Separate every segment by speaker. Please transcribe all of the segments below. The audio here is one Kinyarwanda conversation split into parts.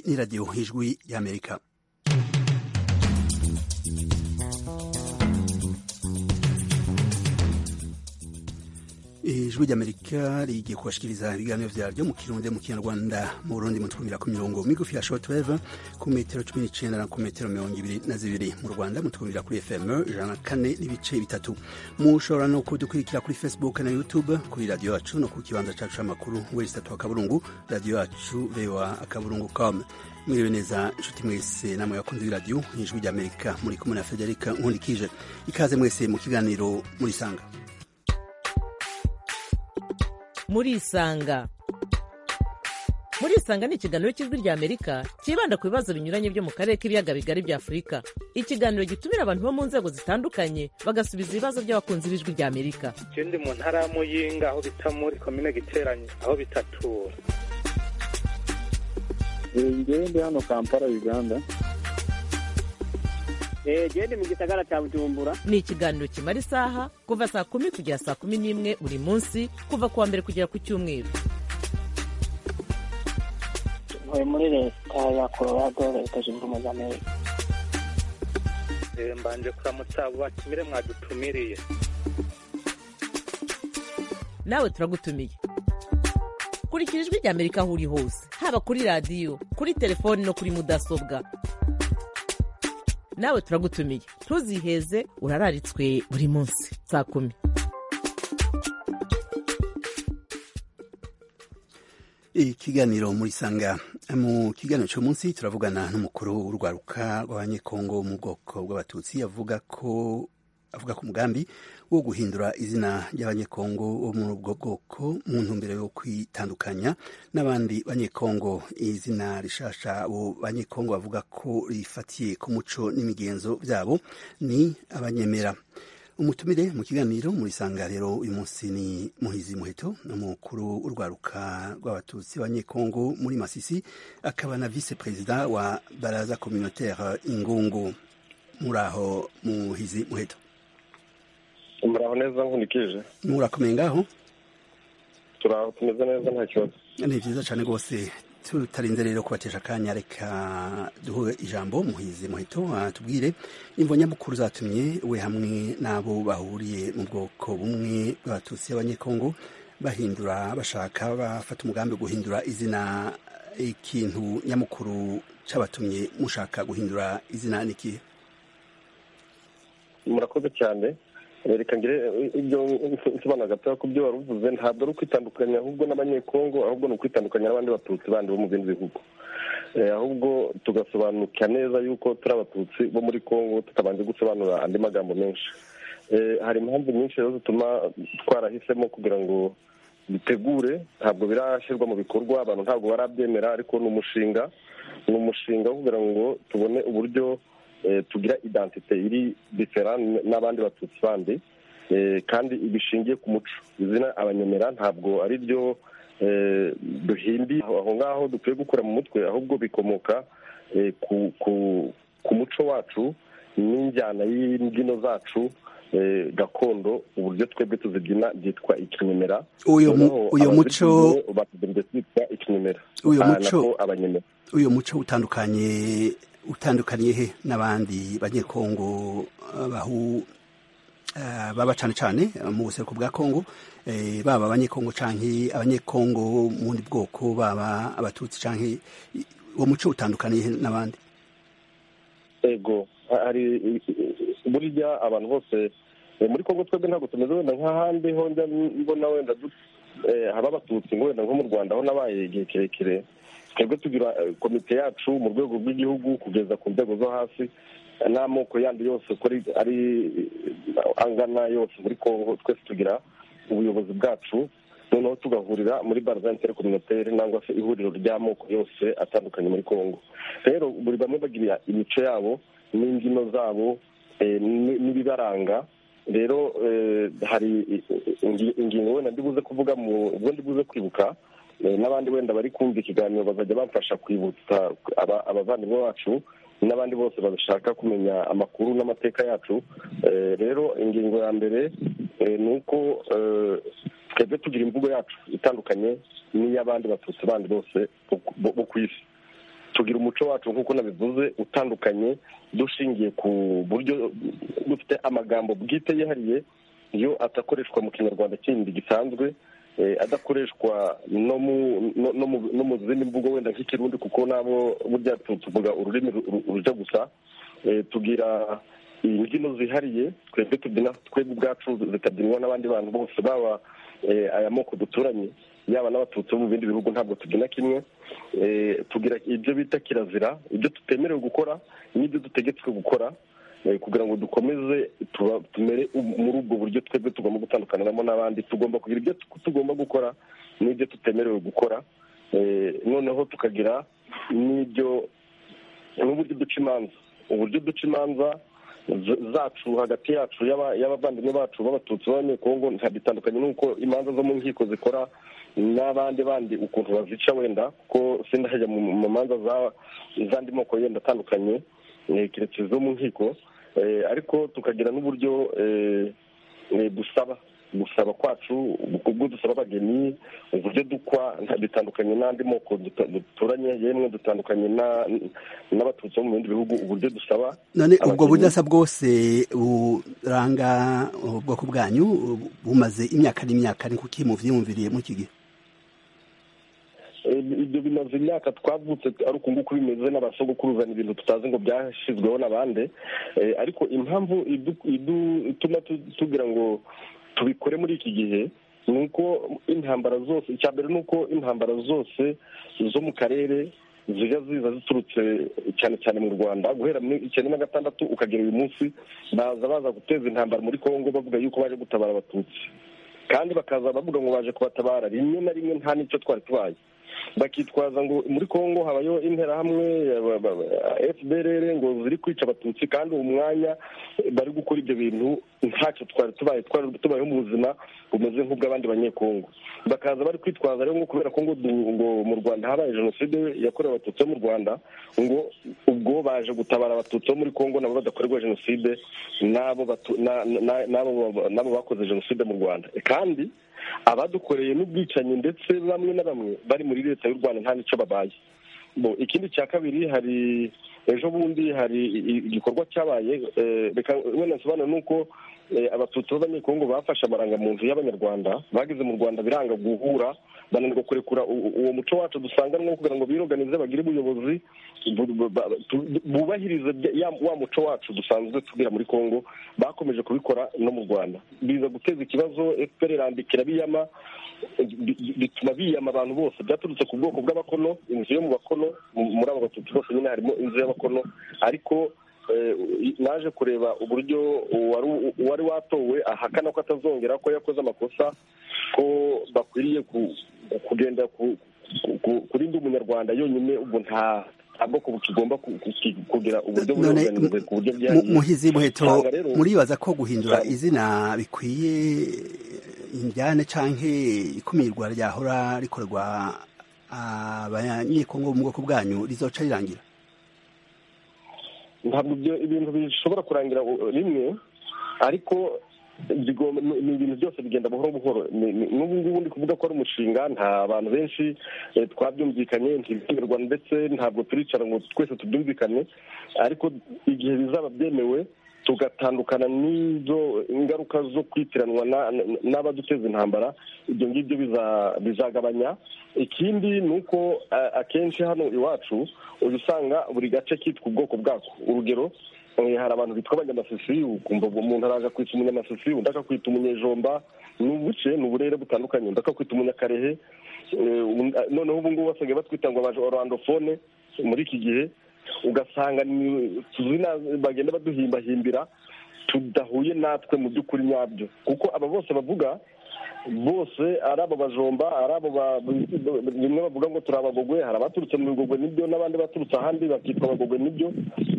Speaker 1: ni radiyo nk'ijwi y'amerika ijwi ry'amerika rigikushikiriza ibiganiro byaryo mu kirundi mu kinyarwanda mu burundi mutwumira ku mirongo migufi ya shotweve ku metero cumi n'icenda na ku metero mirongo ibiri na zibiri mu rwanda mutwumira kuri fm ijana na kane n'ibice bitatu mushobora no kudukurikira kuri facebook na youtube kuri radiyo yacu no ku kibanza cacu c'amakuru werisatu akaburungu radiyo yacu voa akaburungu com mwiriwe neza nshuti mwese namwe bakunzi b'iradiyo ijwi ry'amerika muri kumwe na federika nkundikije ikaze mwese mu kiganiro murisanga
Speaker 2: murisanga murisanga ni ikiganiro cy'ijwi ry'amerika cyibanda ku bibazo binyuranye byo mu karere k'ibiyaga bigari bya afurika ikiganiro gitumira abantu bo mu nzego zitandukanye bagasubiza ibibazo by'abakunzi b'ijwi ry'amerika
Speaker 3: je ndi mu ntara ya muyinga aho bita muri komine giteranye aho bitatura
Speaker 4: njyewe ndi hano kampala uganda
Speaker 5: jewe ndi mu gisagara cya bujumbura
Speaker 2: ni ikiganiro kimara isaha kuva saa kumi kugera saa kumi n'imwe buri munsi kuva ku wa mbere kugera ku cyumweru
Speaker 6: ntuye muri leta ya colorado leta zunze ubumwe za amerika
Speaker 3: Eh, mbanje kuramutsa batumire mwadutumiriye
Speaker 2: nawe turagutumiye kurikira ijwi ry'amerika aho uri hose haba kuri radiyo kuri telefoni no kuri mudasobwa nawe turagutumiye ntuziheze urararitswe buri munsi saa kumi
Speaker 1: ikiganiro muri sanga mu kiganiro cy'uyu munsi turavugana n'umukuru w'urwaruka rw'abanyekongo wo mu bwoko bw'abatutsi avuga ko avuga ku mugambi wo guhindura izina ry'abanyekongo bo muri ubwo bwoko mu ntumbero yo kwitandukanya n'abandi banyekongo izina rishasha abo banyekongo bavuga ko rifatiye ku muco n'imigenzo byabo ni abanyemera umutumire mu kiganiro muri sanga rero uyu munsi ni muhizi muheto umukuru urwaruka rw'abatutsi banyekongo muri masisi akaba na visi perezida wa baraza communautaire ingungu muri aho muhizi muheto
Speaker 4: muraho neza nkurikije
Speaker 1: murakomeye ngaho
Speaker 4: turaho tumeze neza nta kibazo
Speaker 1: ni byiza cyane rwose tutarinze rero kubatesha akanya reka duhe ijambo muhizi muheto tubwire imvo nyamukuru zatumye we hamwe n'abo bahuriye mu bwoko bumwe bw'abatutsi b'abanyekongo bahindura bashaka bafata umugambi wo guhindura izina ikintu nyamukuru cyabatumye mushaka guhindura izina n'ikihe
Speaker 4: murakoze cyane reka ngire ibyo nsobanura gatoya ku byo wari uvuze ntabwo ari ukwitandukanya ahubwo n'abanyekongo ahubwo ni ukwitandukanya n'abandi batutsi bandi bo mu bindi bihugu Eh, ahubwo tugasobanukira neza yuko turi abatutsi bo muri kongo tutabanje gusobanura andi magambo menshi Eh, hari impamvu nyinshi rero zituma twarahisemo kugira ngo bitegure ntabwo birashyirwa mu bikorwa abantu ntabwo barabyemera ariko ni umushinga ni umushinga wo kugira ngo tubone uburyo eh, tugira identite iri diferan n'abandi batutsi bandi eh, kandi bishingiye ku muco izina abanyemera ntabwo ari ryo eh, duhimbi aho ngaho dukwiye gukura mu mutwe ahubwo bikomoka eh, ku, ku, ku muco wacu n'injyana y'imbyino zacu eh, gakondo uburyo twebwe tuzibyina byitwa ikinyemera
Speaker 1: uyu mu-
Speaker 4: Noneho
Speaker 1: uyu muco
Speaker 4: abazibyinye bazibyinye kwitwa ikinyemera
Speaker 1: uyu
Speaker 4: Ah,
Speaker 1: muco
Speaker 4: nako abanyemera
Speaker 1: uyu muco utandukanye utandukaniye he n'abandi banyekongo eh, bahu eh, baba cyane cyane eh, mu buseruko bwa kongo eh, baba abanyekongo canke abanyekongo bo mu bundi bwoko baba abatutsi canke i- uwo muco utandukaniye he n'abandi
Speaker 4: ego ha- hari burya abantu bose eh, muri kongo twebwe ntabwo tumeze wenda nk'ahandi ho njya mbona wenda du- eh, haba abatutsi ngo wenda nko mu rwanda aho nabaye igihe kirekire twebwe tugira eh, komite yacu mu rwego rw'igihugu kugeza ku nzego zo hasi eh, n'amoko yandi yose uko ari- ari eh, angana yose muri kongo twese tugira ubuyobozi bwacu noneho tugahurira muri baraza intercommunautaire nangwa se ihuriro ry'amoko yose atandukanye muri kongo rero buri bamwe bagira imico yabo n'imbyino zabo eh, n- n'ibibaranga rero eh, hari ingi- ingingo wenda ndibuze kuvuga mu ubwo ndibuze kwibuka eh, n'abandi wenda bari kumva ikiganiro bazajya bamfasha kwibutsa aba- abavandimwe bacu n'abandi bose bashaka kumenya amakuru n'amateka yacu Eh, rero ingingo ya mbere eh, ni uko eh, twebwe tugira imvugo yacu itandukanye n'iy'abandi batutsi bandi bose bo ku- bo ku isi tugira umuco wacu nk'uko nabivuze utandukanye dushingiye ku buryo dufite amagambo bwite yihariye yo adakoreshwa mu kinyarwanda kindi gisanzwe eh, adakoreshwa no mu no- no mu- no mu zindi mvugo wenda nk'ikirundi kuko nabo burya tu- tuvuga ururimi ru- ru- rujya gusa Eh, tugira imbyino zihariye twebwe tubyina twebwe ubwacu zikabyinwa n'abandi bantu bose baba eh, aya moko duturanye yaba n'abatutsi bo mu bindi bihugu ntabwo tubyina kimwe Eh, tugira ibyo bita kirazira ibyo tutemerewe gukora n'ibyo dutegetswe gukora eh, kugira ngo dukomeze tuba- tumere u- muri ubwo buryo twebwe tugomba gutandukaniramo n'abandi tugomba kugira ibyo tu- tugomba gukora n'ibyo tutemerewe gukora Eh, noneho tukagira n'ibyo n'uburyo duca imanza uburyo duca imanza z- zacu hagati yacu y'aba- y'abavandimwe bacu b'abatutsi b'abanyekongo bitandukanye n'uko imanza zo mu nkiko zikora n'abandi bandi ukuntu bazica wenda kuko sindajya mu mu manza za- z'andi moko yenda atandukanye eh, keretse zo mu nkiko Eh, ariko tukagira n'uburyo eh, eh, dusaba gusaba kwacu ubwo dusaba abageni uburyo dukwa nta- bitandukanye n'andi moko duta- duturanye yemwe dutandukanye na- n'abatutsi bo mu bindi bihugu uburyo dusaba
Speaker 1: none ubwo
Speaker 4: Abakinnyi.
Speaker 1: budasa bwose buranga ubwoko bwanyu bumaze imyaka n'imyaka ni kuki muvyiyumviriye mu iki gihe
Speaker 4: Eh, ibyo bimaze imyaka twavutse ari uku nguku bimeze n'abasogokuruza ni ibintu tutazi ngo byashyizweho n'abandi Eh, ariko impamvu idu- idu- ituma tu- tugira ngo tubikore muri iki gihe ni uko intambara zose icya mbere ni uko intambara zose zo mu karere zijya ziza ziturutse cyane cyane mu rwanda guhera muri icyenda na gatandatu ukagera uyu munsi baza baza guteza intambara muri kongo bavuga yuko baje gutabara abatutsi kandi bakaza bavuga ngo baje kubatabara rimwe na rimwe nta n'icyo twari tubaye bakitwaza ngo muri kongo habayeho interahamwe fbrr ngo ziri kwica abatutsi kandi uwo mwanya eh, bari gukora ibyo bintu ntacyo twari tubaye twari tubayeho mu buzima bumeze nk'ubw'abandi banyekongo bakaza bari kwitwaza rero ngo kubera ko ngo du- ngo mu rwanda habaye jenoside yakorewe abatutsi bo mu rwanda ngo ubwo baje gutabara abatutsi bo muri kongo nabo badakorerwa jenoside n'abo batu- na- na- n'abo n'abo bakoze jenoside mu rwanda kandi abadukoreye n'ubwicanyi ndetse bamwe na bamwe bari muri leta y'u rwanda nta n'icyo babaye Bo, ikindi cya kabiri hari ejo bundi hari i- i- igikorwa cyabaye eh, reka wenda nsobanura ni uko eh, abatutsi b'abanyekongo bafashe amarangamuntu y'abanyarwanda bageze mu rwanda biranga guhura bananirwa kurekura u- uwo muco wacu dusanganwa kugira ngo biroganize bagire ubuyobozi bu- bu- ba- tu- bubahirize bya- ya- wa muco wacu dusanzwe tugira muri kongo bakomeje kubikora no mu rwanda biza guteza ikibazo fpr irambikira biyama bi- bi- bituma biyama abantu bose byaturutse ku bwoko bw'abakono inzu yo mu bakono mu- muri abo batutsi bose nyine harimo inzu y'abakono ariko eh, naje kureba uburyo uwari- uwari watowe ahakana ko atazongera ko yakoze amakosa ko bakwiriye ku- ku- kugenda ku- ku- ku- kurinda umunyarwanda yonyine ubwo nta nta bwoko bukigomba ku- ku- kugira uburyo
Speaker 1: None,
Speaker 4: buringaniye ku buryo
Speaker 1: Mu-
Speaker 4: bwihariye
Speaker 1: muhizi muheto
Speaker 4: Usanga rero-
Speaker 1: muribaza ko guhindura
Speaker 4: Cyane.
Speaker 1: izina bikwiye injyane canke ikumirwa ryahora rikorwa abanyekongo bo mu bwoko bwanyu rizoca rirangira
Speaker 4: ntabwo ibyo ibintu bishobora kurangira u- rimwe ariko bigomba- ni ni ibintu byose bigenda buhoro buhoro Ni- ni- n'ubu ngubu ndi kuvuga ko ari umushinga nta bantu benshi eh, twabyumvikanye ntibyemerwa ndetse ntabwo turicara ngo twese tubyumvikane ariko igihe bizaba byemewe tugatandukana n'izo ingaruka zo kwitiranwa na- na- n'abaduteza intambara ibyo ngibyo biza- bizagabanya ikindi ni uko eh, akenshi hano iwacu uba usanga buri gace kitwa ubwoko bwako urugero eh, hari abantu bitwa abanyamasisiyu ukumva uwo muntu araza kwita umunyamasisiyu undi akakwita umunyejomba ni ubuce ni uburere butandukanye undi akakwita umunyakarehe eh, undi- eh, noneho ubu ngubu basigaye batwita ngo abaje orandofone muri iki gihe ugasanga ni- tuzina bagenda baduhimbahimbira tudahuye natwe mu by'ukuri nyabyo kuko aba bose bavuga bose ari abo bajomba ari abo ba- bimwe bavuga ngo turi abagogwe hari abaturutse mu bigogwe nibyo n'abandi baturutse ahandi bakitwa abagogwe nibyo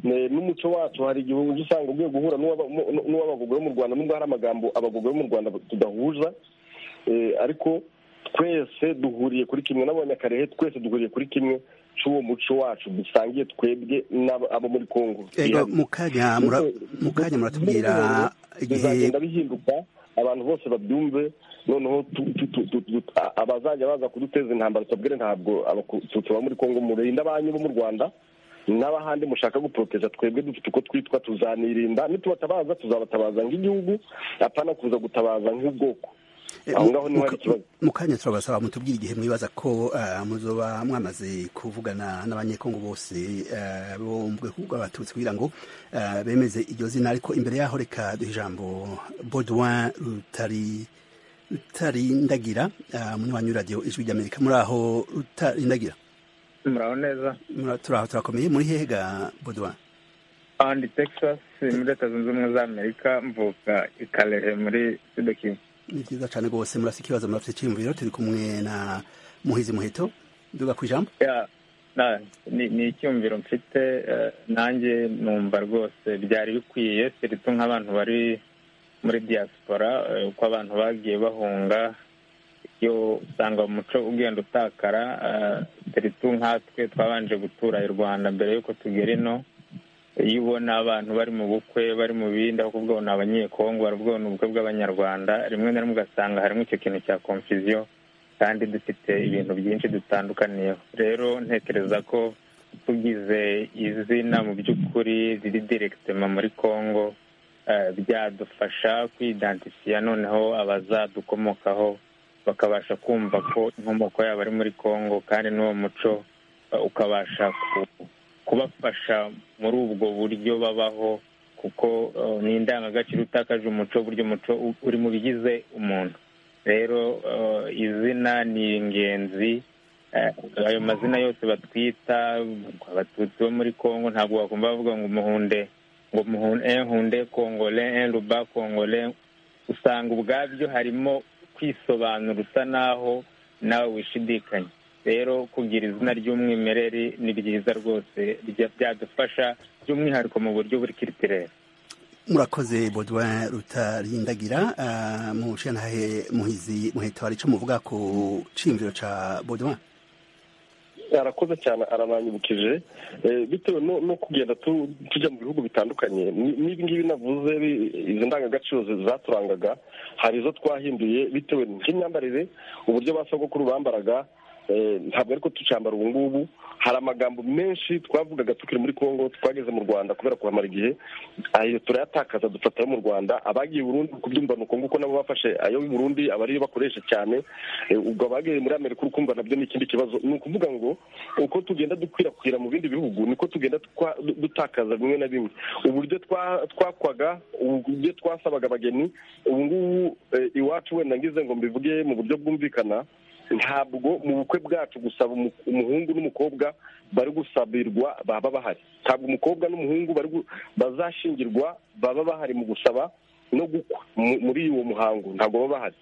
Speaker 4: Ne- n'umuco wacu hari igihe ujya usanga ugiye guhura n'uw'aba- n'u- n'uw'abagogwe bo mu rwanda nubwo hari amagambo abagogwe bo mu rwanda tudahuza Eh, ariko twese duhuriye kuri kimwe n'abanyakarehe twese duhuriye kuri kimwe cy'uwo muco wacu dusangiye twebwe n'abo abo muri kongo
Speaker 1: ego mukanya mura- mukanya muratubwira igihe
Speaker 4: bizagenda bihinduka abantu bose babyumve noneho tu- tu- tu- tu- tu- a- abazajya baza kuduteza intambara tubabwire ntabwo abatutsi baba muri kongo murinde abanyu bo mu rwanda n'abahandi mushaka guporoteja twebwe dufite uko twitwa tuzanirinda nitubatabaza tuzabatabaza nk'igihugu apana kuza gutabaza nk'ubwoko
Speaker 1: Eh,
Speaker 4: aho
Speaker 1: mu-
Speaker 4: ngaho niho hari
Speaker 1: muka-
Speaker 4: ikibazo
Speaker 1: mu kanya turabasaba mutubwire igihe mwibaza ko ah, muzoba mwamaze kuvugana n'abanyekongo bose ah, bo mu bwoko bw'abatutsi kugira ngo ah, bemeze iryo zina ariko imbere yaho reka duhe ijambo bodwin rutari rutarindagira ah, munywanyi w'iradiyo ijwi ry'amerika muri aho rutarindagira
Speaker 7: muraho neza
Speaker 1: Muri aho turi aho turakomeye muri hehe ga bodwin
Speaker 7: aha ndi texas muri leta zunze ubumwe za amerika mvuka i karehe muri sudo kivu
Speaker 1: ni byiza cyane rwose murafite ikibazo murafite icyiyumviro turi kumwe na muhizi muheto duga ku ijambo
Speaker 7: Ya, na- ni- ni icyumviro mfite eh, nanjye numva rwose byari bikwiye siritu nk'abantu bari muri diaspora eh, uko abantu bagiye bahunga yo usanga umuco ugenda utakara eh, siritu nkatwe twabanje gutura i rwanda mbere y'uko tugera ino iyo ubona abantu bari mu bukwe bari mu bindi ahubwo ubwo ni abanyekongo ahubwo ni ubukwe bw'abanyarwanda rimwe na rimwe ugasanga harimo icyo kintu cya confusion kandi dufite ibintu byinshi dutandukaniyeho rero ntekereza ko tugize izina mu by'ukuri riri direkitema muri congo eh, byadufasha kwidantifiya noneho abazadukomokaho bakabasha kumva ko inkomoko yabo ari muri congo kandi n'uwo muco eh, ukabasha ku- kubafasha muri ubwo buryo babaho kuko eh, ni indangagaciro utakaje umuco burya umuco u- uri mu bigize umuntu rero eh, izina ni ingenzi Eh, ayo mazina yose batwita abatutsi bo muri congo ntabwo bagomba bavuga ngo umuhunde ngo muhunde eh, hunde kongole eh, ruba kongole usanga ubwabyo harimo kwisobanura usa naho nawe wishidikanya rero kugira izina ry'umwimerere ni ryiza rwose rya- byadufasha by'umwihariko mu buryo buri kiritirere
Speaker 1: murakoze bodwa rutarindagira ah, mushantahe muhizi muheto hari ico muvuga ku cimviro ca bodwa
Speaker 4: arakoze cyane arananyibukije Eh, bitewe no no kugenda tu- tujya mu bihugu bitandukanye ni- n'ibi ngibi navuze bi- izi ndangagaciro zi- zaturangaga hari izo twahinduye bitewe n'imyambarire uburyo ba sogokuru bambaraga eh, ntabwo ariko tucyambara ubu ngubu hari amagambo menshi twavugaga tukiri muri congo twageze mu rwanda kubera kuhamara igihe ayo turayatakaza dufata ayo mu rwanda abagiye i burundi kubyumva ni uko nguko nabo bafashe ayo i burundi aba ariyo bakoresha cyane Eh, ubwo abagiye muri amerika uri kumva nabyo ni ikindi kibazo ni ukuvuga ngo uko tugenda dukwirakwira mu bindi bihugu niko tugenda twa- dutakaza bimwe na bimwe uburyo twa- twakwaga uburyo twasabaga abageni ubu ngubu eh, iwacu wenda ngize ngo mbivuge mu buryo bwumvikana ntabwo mu bukwe bwacu gusaba umu- umuhungu n'umukobwa bari gusabirwa baba bahari ntabwo umukobwa n'umuhungu bari gu- bazashingirwa baba bahari mu gusaba no gukwa mu- muri uwo muhango ntabwo baba bahari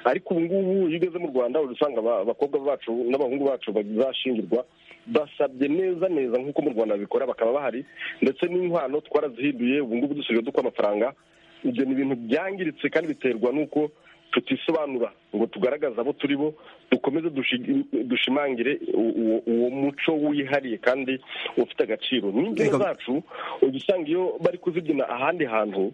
Speaker 4: ariko ubu ngubu iyo ugeze mu rwanda uri usanga aba- abakobwa bacu n'abahungu bacu bazashingirwa basabye neza neza nk'uko mu rwanda babikora bakaba bahari ndetse n'inkwano twarazihinduye ubu ngubu dusigaye dukwa amafaranga ibyo ni ibintu byangiritse kandi biterwa n'uko tutisobanura ngo tugaragaze abo turi bo dukomeze dushi- dushimangire u- uwo- uwo muco wihariye kandi ufite agaciro
Speaker 1: Reka-
Speaker 4: n'imbyino zacu ujya usanga iyo bari kuzibyina ahandi hantu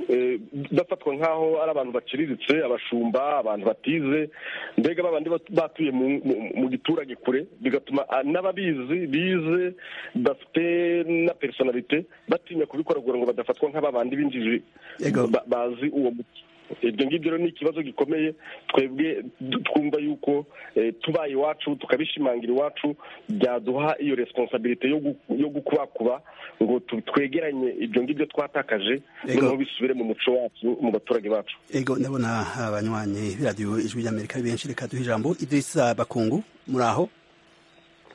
Speaker 4: eh, bafatwa nk'aho ari abantu baciriritse abashumba abantu batize mbega babandi bat- batuye mu- mu- mu giturage kure bigatuma ah, n'ababizi bize bafite na personalite batinya kubikora kugira ngo badafatwa nk'aba bandi b'injiji
Speaker 1: Yego.
Speaker 4: ba- bazi uwo muco ibyo ngibyo rero ni ikibazo gikomeye twebwe du- twumva yuko eh, tubaye iwacu tukabishimangira iwacu byaduha iyo responsabilite yo gu- yo gukubakuba ngo tu- twegeranye ibyo ngibyo twatakaje
Speaker 1: Yego.
Speaker 4: noneho bisubire mu muco wacu mu baturage bacu
Speaker 1: ego ndabona abanywanyi b'iradiyo ijwi ry'amerika ari benshi reka duhe ijambo idrisa bakungu muri aho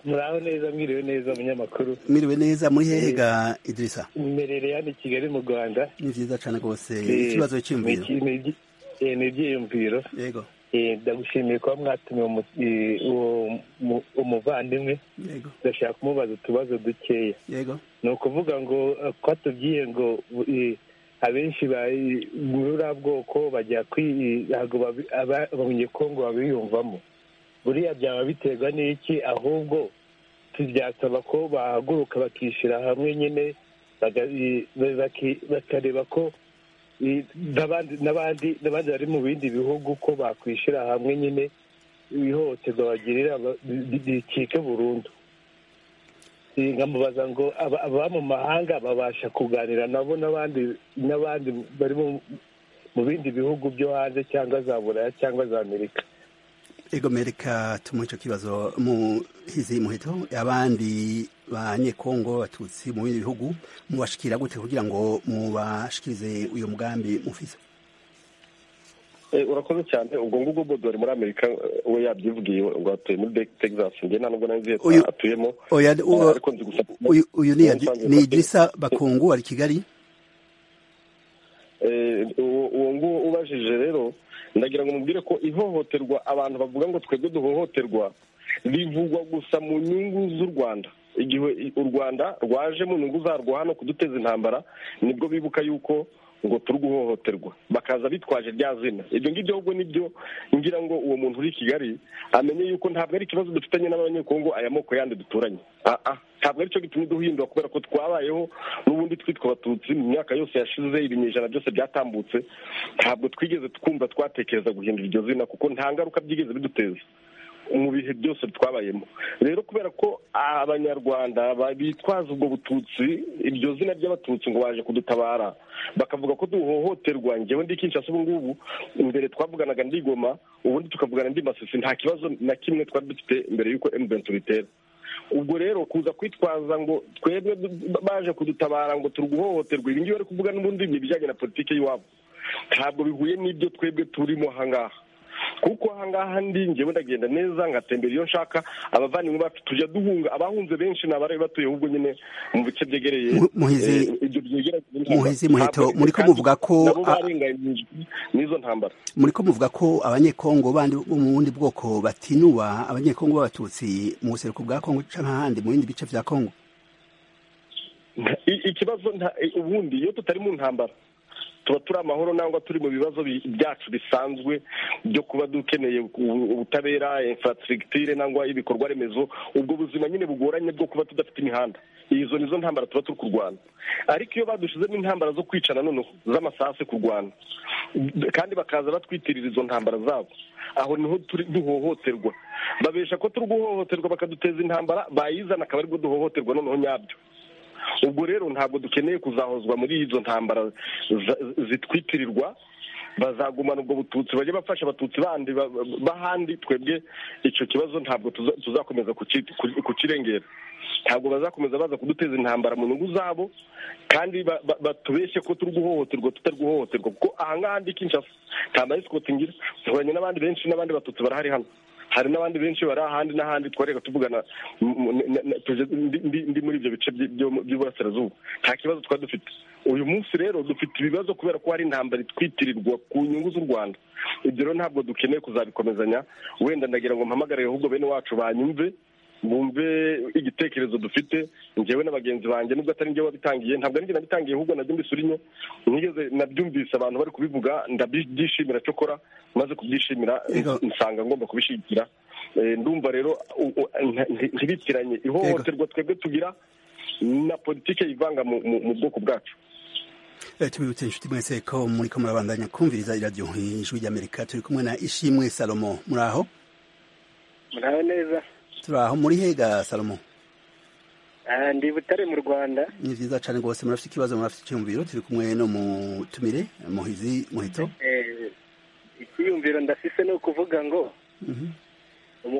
Speaker 8: muraho neza mwiriwe neza umunyamakuru
Speaker 1: mwiriwe neza muri hehe ga idrisa
Speaker 8: imerere hano i kigali mu rwanda
Speaker 1: ni vyiza cane rwose
Speaker 8: Eh,
Speaker 1: ikibazo c'imviro
Speaker 8: ni- ni- ni- eh, ni ibyiyumviro
Speaker 1: ego
Speaker 8: Eh, ndagushimiye kuba mwatumiye umu- eh, uwo mu- umuvandimwe
Speaker 1: ego
Speaker 8: ndashaka kumubaza utubazo dukeya
Speaker 1: ego
Speaker 8: ni ukuvuga ngo eh, ko atubwiye ngo eh, abenshi ba- muri uriya bwoko bajya kwi- ntabwo babi- aba- abanyekongo babiyumvamo buriya byaba biterwa n'iki ahubwo tubyasaba ko bahaguruka bakishyira hamwe nyine baga- i- baki- bakareba ko n'abandi n'abandi bari mu bindi bihugu ko bakwishyira hamwe nyine ihohoterwa bagirira ricike burundu nkamubaza ngo aba mu mahanga babasha kuganira nabo n'abandi n'abandi bari mu bindi bihugu byo hanze cyangwa za buraya cyangwa za amerika
Speaker 1: egomereka tumu icyo kibazo muhizi muheto abandi banyekongo batutsi mu bindi bihugu mubashikira gute kugira ngo mubashikirize uyu mugambi mufise
Speaker 4: urakoze cyane ubwo ngubwo bodori muri amerika we yabyivugiye ngo atuye muri texas nge nta nubwo nanzi atuyemo
Speaker 1: uyu ni idirisa bakungu ari kigali
Speaker 4: uwo nguwo ubajije rero ndagira ngo mubwire ko ihohoterwa abantu bavuga ngo twebwe duhohoterwa bivugwa gusa mu nyungu z'u rwanda igihe u rwanda rwaje mu nyungu zarwo hano kuduteza intambara nibwo bibuka yuko ngo turi guhohoterwa bakaza bitwaje rya zina ibyo ngibyo ahubwo nibyo ngira ngo uwo muntu uri i kigali amenye yuko ntabwo ari ikibazo dufitanye n'abanyekongo aya moko yandi duturanye ntabwo aricyo gitumye duhindura kubera ko twabayeho n'ubundi twitwa abatutsi mu myaka yose yashize ibinyejana byose byatambutse ntabwo twigeze twumva twatekereza guhindura iryo zina kuko nta ngaruka byigeze biduteza mu bihe byose twabayemo rero kubera ko abanyarwanda bitwaza ubwo bututsi iryo zina ry'abatutsi ngo baje kudutabara bakavuga ko duhohoterwa ngewe ndi kinshasa ubu ngubu imbere twavuganaga ndigoma ubundi tukavugana ndi masisi nta kibazo na kimwe twari dufite mbere y'uko emuventi bitera ubwo rero kuza kwitwaza ngo twebwe baje kudutabara ngo turiguhohoterwa ibi ngibi bari kuvuga n'ubundi ni ibijyanye na politiki y'iwabo ntabwo bihuye n'ibyo twebwe turimo aha ngaha kuko ahangaha ndi ngewe ndagenda neza ngatembera iyo nshaka abavandimwe bacu tujya duhunga abahunze benshi ni abari batuye ahubwo nyine mu bice byegereye
Speaker 1: muhizi muheto muri ko muvuga ko
Speaker 4: n'izo ntambara
Speaker 1: muri ko muvuga ko abanyekongo bandi bo mu bundi bwoko batinuba abanyekongo b'abatutsi mu buseruko bwa kongo cyangwa ahandi mu bindi bice bya kongo
Speaker 4: ikibazo ubundi iyo tutari mu ntambara tuba turi amahoro nangwa turi mu bibazo byacu bisanzwe byo kuba dukeneye ubutabera infrastructure nangwa ibikorwa remezo ubwo buzima nyine bugoranye bwo kuba tudafite imihanda izo nizo ntambara tuba turi kurwana ariko iyo badushizemo intambara zo kwicana noneho z'amasasi kurwana kandi bakaza batwitirira izo ntambara zabo aho niho turi duhohoterwa babesha ko turi guhohoterwa bakaduteza intambara bayizana akaba aribwo duhohoterwa noneho nyabyo ubwo rero ntabwo dukeneye kuzahozwa muri izo ntambara zitwitirirwa bazagumana ubwo bututsi bajye bafasha abatutsi bandi bahandi twebwe icyo kibazo ntabwo tuzakomeza kukirengera ntabwo bazakomeza baza kuduteza intambara mu nyungu zabo kandi batubeshye ko turi guhohoterwa tutari guhohoterwa kuko ahangaha ndi kinshasa nta mayisikoti ngira duhuranye n'abandi benshi n'abandi batutsi barahari hano hari n'abandi benshi bari ahandi n'ahandi twareka tuvugana ndi muri ibyo bice by'uburasirazuba nta kibazo twari dufite uyu munsi rero dufite ibibazo kubera ko hari intambara itwitirirwa ku nyungu z'u rwanda ibyo rero ntabwo dukeneye kuzabikomezanya wenda ndagira ngo mpamagare ahubwo bene wacu banyumve bumve igitekerezo dufite ngewe na bagenzi banjye nubwo atari njye wabitangiye ntabwo ari njye nabitangiye ahubwo nabyo mbisurinye nigeze nabyumvise abantu bari kubivuga ndabyishimira cyokora maze kubyishimira nsanga ngomba kubishyigikira ndumva rero ntibitiranye ihohoterwa twebwe tugira na politiki yivanga mu bwoko bwacu
Speaker 1: tubibutse inshuti mwese ko muri ko murabandanya kumviriza iradiyo ijwi ry'amerika turi kumwe na ishimwe salomo muri aho
Speaker 5: muraho neza
Speaker 1: turi aho muri hega salomo
Speaker 5: ndi butare mu rwanda
Speaker 1: ni byiza cyane rwose murafite ikibazo murafite icyumviro turi kumwe no mutumire muhizi muhito
Speaker 5: icyiyumviro ndafise ni ukuvuga ngo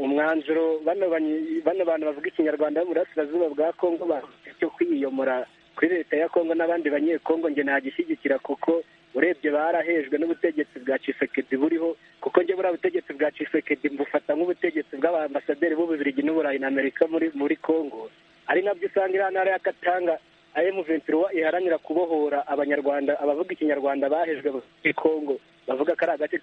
Speaker 5: umwanzuro bano bantu bavuga ikinyarwanda bo burasirazuba bwa kongo bafite cyo kwiyomora kuri leta ya kongo n'abandi banyekongo nge ntagishyigikira kuko urebye barahejwe n'ubutegetsi bwa cisekedi buriho kuko njye buriya butegetsi bwa cisekedi mbufata nk'ubutegetsi bw'abaambasaderi b'ububirigi n'uburayi na amerika muri muri congo ari nabyo usanga iriya ntara y'agatanga emuventura iharanira kubohora abanyarwanda abavuga ikinyarwanda bahejwe muri congo bavuga ko ari agace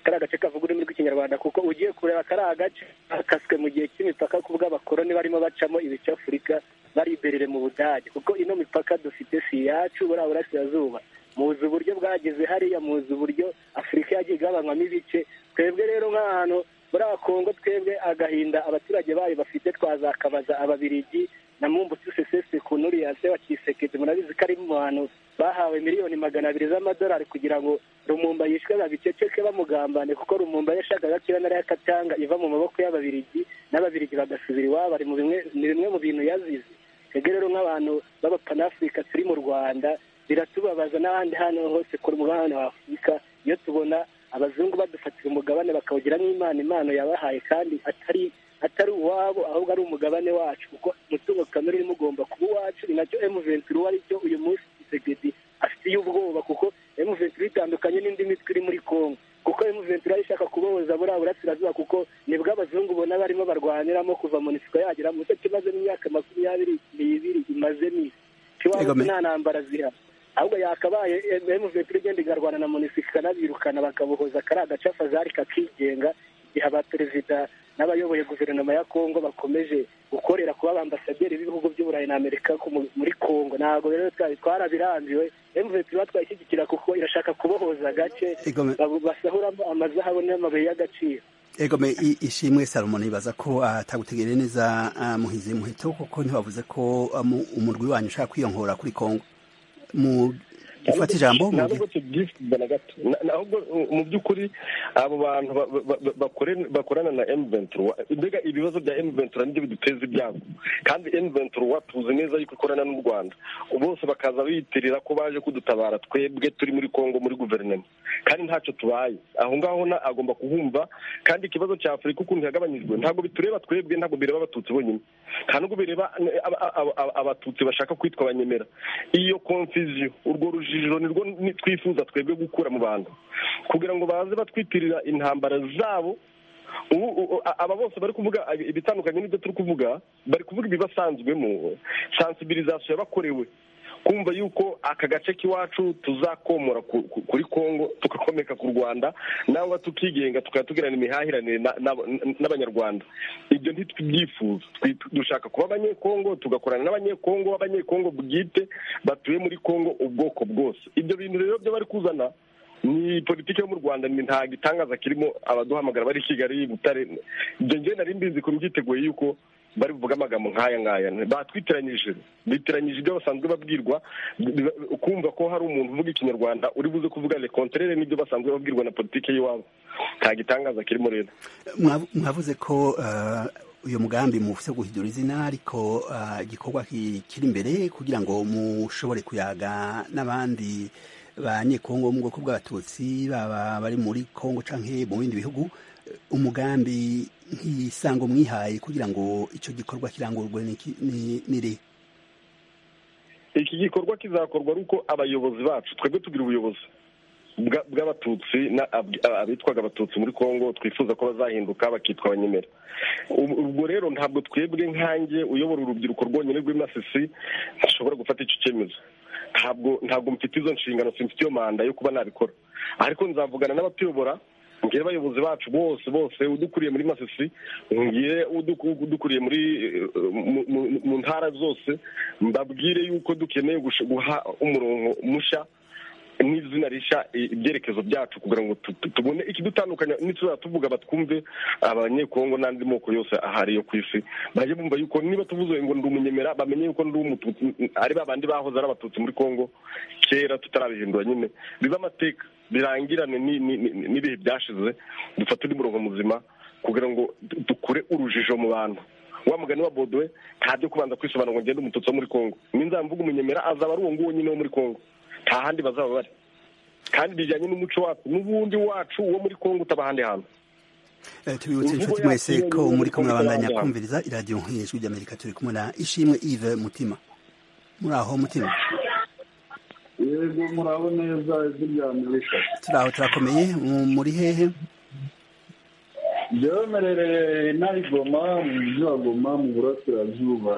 Speaker 5: kari agace kavuga ururimi rw'ikinyarwanda kuko ugiye kureba kari agace kaswe mu gihe cy'imipaka ku bw'abakoroni barimo bacamo ibice afurika bariberere mu budage kuko ino mipaka dufite si iyacu buriya burasirazuba muzi uburyo bwageze hariya muzi uburyo afurika yagiye igabanywamo ibice twebwe rero nk'ahantu muri kongo twebwe agahinda abaturage bayo bafite twazakabaza ababirigi na mumbu sesesi ku nuriya se wa kisekezi murabizi ko ari mu bantu bahawe miliyoni magana abiri z'amadolari kugira ngo rumumba yishwe babiceceke bamugambane kuko rumumba yashakaga ko iyo nayo akatanga iva mu maboko y'ababirigi n'ababirigi bagasubira iwabo ari mu bimwe ni bimwe mu bintu yazize twebwe rero nk'abantu b'abapanafurika turi mu rwanda biratubabaza n'ahandi hantu hose ku mugabane wa afurika iyo tubona abazungu badufatira umugabane bakawugiramo imana impano yabahaye kandi atari atari uwabo ahubwo ari umugabane wacu kuko umutungo kamere urimo ugomba kuba uwacu ni nacyo emuventiri uwo cyo uyu munsi isegedi afitiye ubwoba kuko emuventiri itandukanye n'indi mitwe iri muri kongo kuko emuventiri yari ishaka kubohoza buriya burasirazuba kuko nibwo abazungu ubona barimo barwaniramo kuva mu nsiko yagera mu cyo kimaze n'imyaka makumyabiri n'ibiri imaze ni kiwabo nta ntambara zihari ahubwo yakabaye emuventiri igenda igarwana na munisika ikanabirukana bakabohoza kariya agacafa zari kakigenga igihe abaperezida n'abayoboye guverinoma ya kongo bakomeje gukorera kuba ambasaderi b'ibihugu by'uburayi na amerika muri kongo ntabwo rero twari twarabirambiwe emuventiri iba twayishyigikira kuko irashaka kubohoza agace basahuramo amazahabu n'amabuye y'agaciro
Speaker 1: egome ishimwe salomo nibaza ko atagutegereye neza muhizi muheto kuko ntiwavuze ko umurwi wanyu ushaka kwiyongora kuri kongo ufata ijambo
Speaker 4: ntabwo mu by'ukuri abo bantu bakorana na emuventuro mbega ibibazo bya emuventuro nibyo biduteza ibyago kandi emuventuro tuzi neza yuko ikorana n'u rwanda bose bakaza biyitirira ko baje kudutabara twebwe turi muri kongo muri guverinoma kandi ntacyo tubaye aho ngaho na agomba kuhumva kandi ikibazo cya afurika ukuntu ihagabanyijwe ntabwo bitureba twebwe ntabwo bireba abatutsi bonyine nta nubwo bireba abatutsi bashaka kwitwa abanyemera iyo konfiziyo urwo rujijiro nirwo twifuza twebwe gukura mu bantu kugira ngo baze batwitirira intambara zabo aba bose bari kuvuga ibitandukanye n'ibyo turi kuvuga bari kuvuga ibibasanzwemo sansibirizasiyo yabakorewe kumva yuko aka gace k'iwacu tuzakomora kuri kongo tugakomeka ku rwanda nawe tukigenga tukaba tugirana imihahiranire n'abanyarwanda ibyo ntitubyifuza dushaka kuba abanyekongo tugakorana n'abanyekongo abanyekongo bwite batuye muri kongo ubwoko bwose ibyo bintu rero byo bari kuzana ni politiki yo mu rwanda ni nta gitangaza kirimo abaduhamagara bari kigali butare ibyo ngewe nari mbizi ko mbyiteguye yuko bari buvuge amagambo nk'aya ngaya batwitiranyije bitiranyije ibyo basanzwe babwirwa kumva ko hari umuntu uvuga ikinyarwanda uri buze kuvuga lekonterere n'ibyo basanzwe babwirwa na politiki y'iwabo nta gitangaza kirimo rero
Speaker 1: mwavuze ko uyu mugambi mufite guhindura izina ariko igikorwa kiri imbere kugira ngo mushobore kuyaga n'abandi ba nyekongo mu bwoko bw'abatutsi baba bari muri kongo cyangwa mu bindi bihugu umugambi nk'isango mwihaye kugira ngo icyo gikorwa kirangurwe n'iri
Speaker 4: iki gikorwa kizakorwa ari uko abayobozi bacu twebwe tugira ubuyobozi bw'abatutsi abitwaga abatutsi muri congo twifuza ko bazahinduka bakitwa abanyemera ubwo rero ntabwo twebwe nkange uyobora urubyiruko rwonyine rw'imasisi ntushobora gufata icyo cyemezo ntabwo ntabwo mfite izo nshingano simfite iyo manda yo kuba nabikora ariko nzavugana n'abatuyobora ngira abayobozi bacu bose bose udukuriye muri masisi ngiye udukuriye muri mu ntara zose mbabwire yuko dukeneye guha umurongo mushya n'izina rishya ibyerekezo byacu kugira ngo tubone ikidutandukanya n'ituzajya tuvuga batwumve abanyekongo n'andi moko yose ahari yo ku isi bajye bumva yuko niba tuvuze ngo ndi umunyemera bamenye yuko ndi umututsi ari babandi bahoze ari abatutsi muri kongo kera tutarabihindura nyine biba amateka birangirane n'ibihe byashize dufate undi murongo muzima kugira ngo dukure urujijo mu bantu wa mugani wa bodowe ntabyo kubanza kwisobanura ngo ngende umututsi wo muri kongo ninzara mvuga umunyemera azaba ari uwo nguwo nyine wo muri kongo nta handi bazaba bari kandi bijyanye n'umuco wacu n'ubundi wacu wo muri kongo utaba ahandi hantu
Speaker 1: tubibutse inshuti mwese ko muri kumwe abandanya kumviriza iradiyo nk'ijwi ry'amerika turi kumwe na ishimwe ive mutima muri aho mutima
Speaker 9: yego muraho neza ijwi rya amerika
Speaker 1: turaho turakomeye muri hehe
Speaker 9: byemerereye nayigoma mu mujyi wa goma mu burasirazuba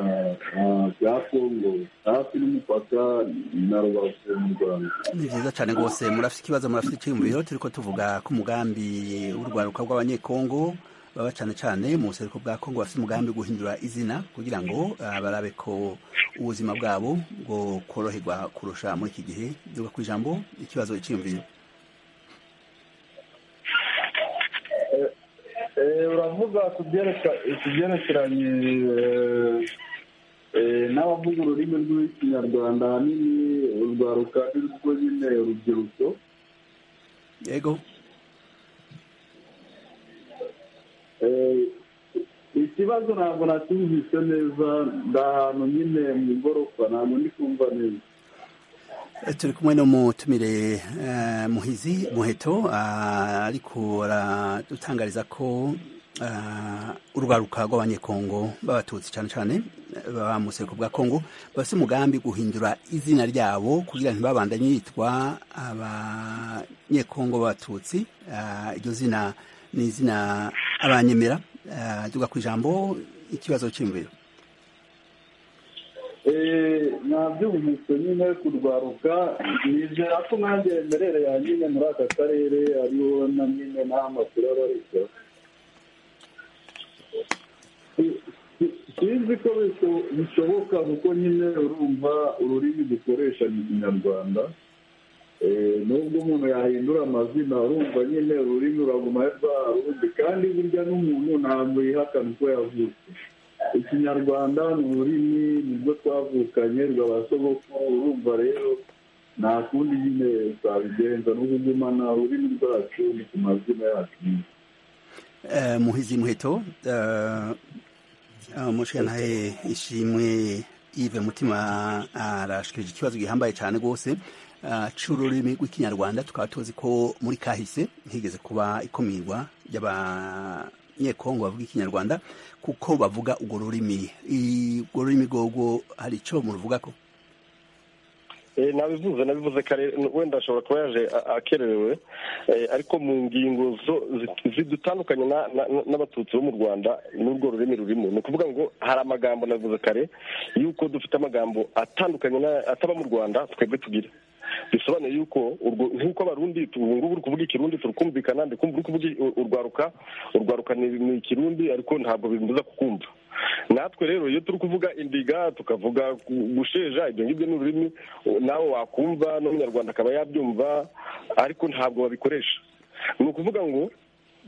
Speaker 9: bwa kongo hafi n'umupaka na rubavu mu rwanda
Speaker 1: ni byiza cyane rwose murafite ikibazo murafite icyiyumviro turi ko tuvuga ku mugambi w'urwaruka rw'abanyekongo baba cyane cyane mu buseruko bwa kongo bafite umugambi wo guhindura izina kugira ngo barabe ko ubuzima bwabo bwo koroherwa kurusha muri iki gihe duga ku ijambo ikibazo icyiyumviro
Speaker 9: uravuga ku byerekeranye n'abavuga ururimi rw'ikinyarwanda ahanini urwaruka ni rwo nyine urubyiruko
Speaker 1: yego
Speaker 9: ikibazo ntabwo nacyumvise neza ndi ahantu nyine mu igorofa ntabwo ndi kumva neza
Speaker 1: turi kumwe n'umutumire muhizi muheto ariko aradutangariza ko urwaruka rw'abanyekongo b'abatutsi cyane cyane baba mu buseko bwa kongo bafite umugambi guhindura izina ryabo kugira ngo ntibabandanye yitwa abanyekongo b'abatutsi iryo zina ni izina abanyemera tuvuga ku ijambo ikibazo cy'imviro
Speaker 9: nabyumvise nyine kurwaruka nizera ko nanjye yemerereye nyine muri aka karere ariho na nyine n'amakuru aba ariko sinzi ko bishoboka kuko nyine urumva ururimi dukoresha ni ikinyarwanda nubwo umuntu yahindura amazina urumva nyine ururimi uraguma rwarundi kandi burya n'umuntu ntabwo yihakana uko yavutse ikinyarwanda ni ururimi nibwo twavukanye rwa basogoko urumva rero nta kundi nyine twabigenza no kugumana ururimi rwacu ni ku mazina yacu
Speaker 1: muhizi muheto umushinjaye ishimwe yive mutima arashikirije ikibazo gihambaye cyane rwose c'ururimi rw'ikinyarwanda tukaba tuzi ko muri kahise higeze kuba ikumirwa ry'aba nyekongo bavuga ikinyarwanda kuko bavuga urwo rurimi urwo rurimi rwogwo hari icyo muruvuga ko
Speaker 4: nabivuze nabivuze kare wenda ashobora kuba yaje akererewe ariko mu ngingo zo zidutandukanye n'abatutsi bo mu rwanda n'urwo rurimi rurimo ni ukuvuga ngo hari amagambo nabivuze kare yuko dufite amagambo atandukanye ataba mu rwanda twebwe tugira bisobanuye yuko nk'uko abarundi ubu ngubu uri kuvuga ikirundi turi kumvikana kumva uri kuvuga urwaruka urwaruka ni ikirundi ariko ntabwo bimbuza kukumva natwe rero iyo turi kuvuga indiga tukavuga gusheja ibyo ngibyo ni ururimi nawe wakumva n'umunyarwanda akaba yabyumva ariko ntabwo babikoresha ni ukuvuga ngo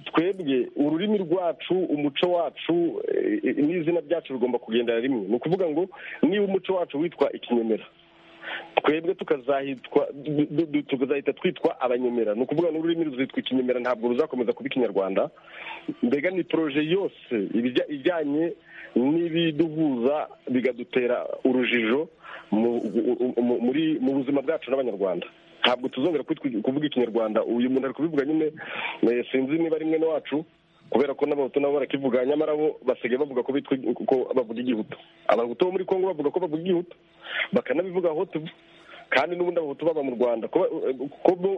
Speaker 4: twebwe ururimi rwacu umuco wacu n'izina ryacu rigomba kugendana rimwe ni ukuvuga ngo niba umuco wacu witwa ikinyemera twebwe tukazahita twitwa abanyemera ni ukuvuga n'ururimi ruzitwa ikinyemera ntabwo ruzakomeza kuba ikinyarwanda mbega ni poroje yose ijyanye n'ibiduhuza bikadutera urujijo mu buzima bwacu n'abanyarwanda ntabwo tuzongera kuvuga ikinyarwanda uyu muntu ari kubivuga nyine sinzi niba ari mwene wacu kubera ko n'abahutu nabo barakivuga nyamara bo basigaye bavuga ko bavuga igihutu abahutu bo muri congo bavuga ko bavuga igihutu bakanabivuga aho tuva kandi n'ubundi abahutu baba mu rwanda ko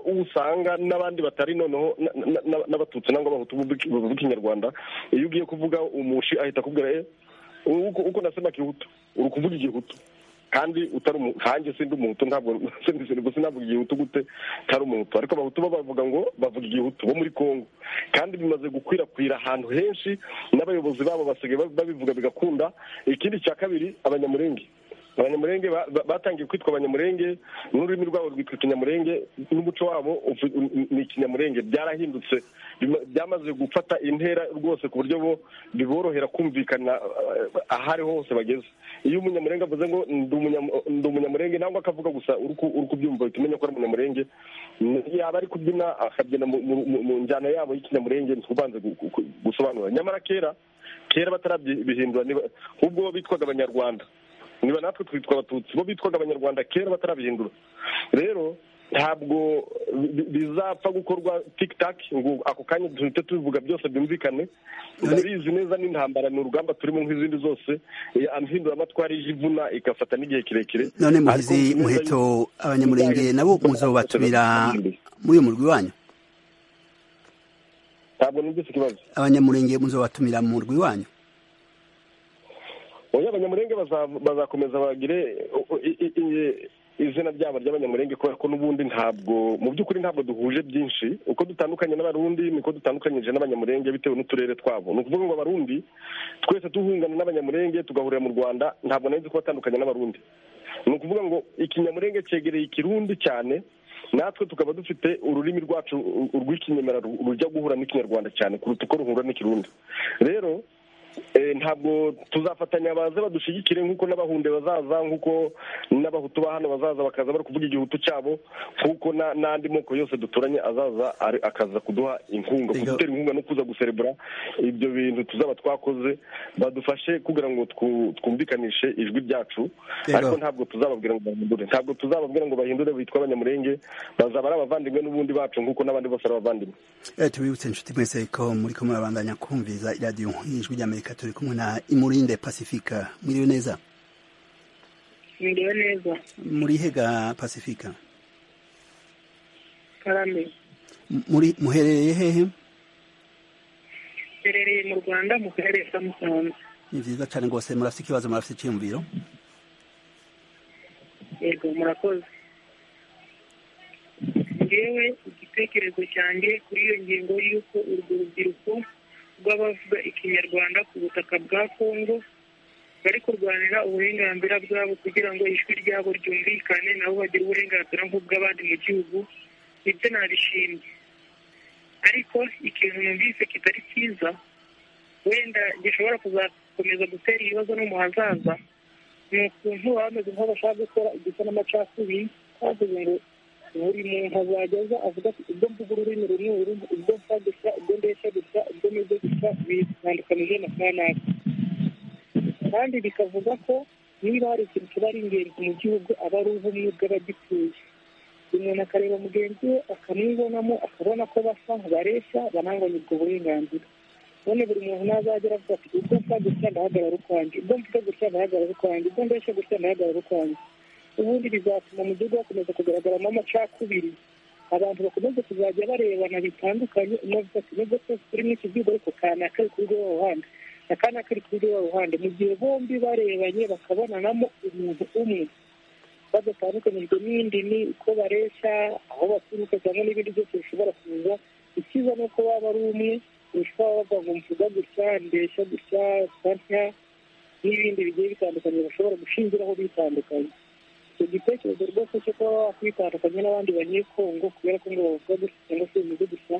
Speaker 4: usanga n'abandi batari noneho n'abatutsi nangwa abahutu bavuga ikinyarwanda iyo ugiye kuvuga umushi ahita akubwira ye uko nasema kihutu uri kuvuga igihutu kandi utari nkanjye sindi umuhutu ntabwo sinavuga igihutu gute utari umuhutu ariko abahutu bo bavuga ngo bavuga igihutu bo muri congo kandi bimaze gukwirakwira ahantu henshi n'abayobozi babo basigaye babivuga bigakunda ikindi cya kabiri abanyamurenge abanyamurenge batangiye kwitwa abanyamurenge n'ururimi rwabo rwitwa ikinyamurenge n'umuco wabo ni ikinyamurenge byarahindutse byamaze gufata intera rwose ku buryo bo biborohera kumvikana aho ariho hose bageze iyo umunyamurenge avuze ngo ndi umunyamurenge ntabwo akavuga gusa uri kubyumva uhita umenya ko ari umunyamurenge yaba ari kubyina akabyina mu njyana yabo y'ikinyamurenge ntubanze gusobanura nyamara kera kera batarabihindura ahubwo bo bitwaga abanyarwanda niba natwe twitwa abatutsi bo bitwaga abanyarwanda kera batarabihindura rero ntabwo bizapfa gukorwa tikitaki ngo ako kanya duhite tubivuga byose byumvikane ndabizi neza n'intambara ni urugamba turimo nk'izindi zose mpinduramatwara y'ivuna igafata n'igihe kirekire
Speaker 1: none muhizi muheto abanyamurenge nabo muzo batumira muri uyu murwi wanyu
Speaker 4: ntabwo numvise ikibazo
Speaker 1: abanyamurenge muzo batumira mu murwi wanyu
Speaker 4: oya abanyamurenge bazakomeza bagire izina ryabo ry'abanyamurenge kubera ko n'ubundi ntabwo mu by'ukuri ntabwo duhuje byinshi uko dutandukanye n'abarundi niko dutandukanyije n'abanyamurenge bitewe n'uturere twabo ni ukuvuga ngo abarundi twese duhungana n'abanyamurenge tugahurira mu rwanda ntabwo nari nzi ko batandukanye n'abarundi ni ukuvuga ngo ikinyamurenge cyegereye ikirundi cyane natwe tukaba dufite ururimi rwacu urw'ikinyemera rujya guhura n'ikinyarwanda cyane kuruta uko ruhura n'ikirundi rero ntabwo tuzafatanya baze badushigikire nk'uko n'abahunde bazaza nk'uko n'abahutu ba hano bazaza bakaza bari kuvuga igihutu cyabo nk'uko n'andi moko yose duturanye azaza akaza kuduha inkunga kudutera inkunga no kuza guserebura ibyo bintu tuzaba twakoze badufashe kugira ngo twumvikanishe ijwi ryacu ariko ntabwo tuzababwira ngo bahindure ntabwo tuzababwira ngo bahindure bitwa abanyamurenge bazaba ari abavandimwe n'ubundi bacu nk'uko n'abandi bose ari abavandimwe
Speaker 1: tubibutse inshuti mwese ko muri kumwe babandanya kumviza iradiyo ijwi ry'amerika turi kumwe na imurinde pasifika mwiriwe neza
Speaker 6: mwiriwe neza
Speaker 1: murihega pasifika
Speaker 6: karame
Speaker 1: muri muherereye hehe
Speaker 6: mherereye mu rwanda mu karere ka musanze
Speaker 1: ni byiza cyane rwose murafite ikibazo murafite icyiyumviro
Speaker 6: yego murakoze ngewe igitekerezo cyanjye kuri iyo ngingo y'uko urwo rubyiruko rw'abavuga ikinyarwanda ku butaka bwa kongo bari kurwanira uburenganzira bwabo kugira ngo ijwi ryabo ryumvikane nabo bagire uburenganzira nk'ubw'abandi mu gihugu nibyo nabishimye ariko ikintu numvise kitari cyiza wenda gishobora kuzakomeza gutera ibibazo no mu hazaza ni ukuntu bameze nk'aho bashaka gukora igisa n'amacakubiri bavuze ngo buri muntu azajya aza avuga ati ubwo mvuga ururimi rumwe ubwo mfa gusa ubwo ndeshya gusa ubwo meze gusa bitandukanije na kanaka kandi bikavuga ko niba hari ikintu kiba ari ingenzi mu gihugu aba ari ubumwe bw'abagituye umuntu akareba mugenzi we akamwibonamo akabona ko basa bareshya bananganya ubwo burenganzira none buri muntu nazagera avuga ati ubwo mfa gusa ndahagarara ukwanjye ubwo mvuga gusa ndahagarara ukwanjye ubwo ndeshya gusa ndahagarara ukwanjye ubundi bizatuma mu gihugu hakomeza kugaragaramo amacakubiri abantu bakomeze kuzajya barebana bitandukanye umwe avuga ati nubwo twese turi muri iki gihugu ariko kana kari kuri rwa ruhande na kana kari kuri rwa ruhande mu gihe bombi barebanye bakabonanamo umuntu umwe badatandukanijwe n'indimi uko bareshya aho baturuka cyangwa n'ibindi byose bishobora kuza ikiza ni uko waba ari umwe urushaho bavuga ngo mvuga gutya ndeshya gutya santya n'ibindi bigiye bitandukanye bashobora gushingiraho bitandukanye icyo gitekerezo rwose cyo kuba wakwitandukanya n'abandi banyekongo kubera ko ngo bavuga gusa cyangwa se bimeze gusa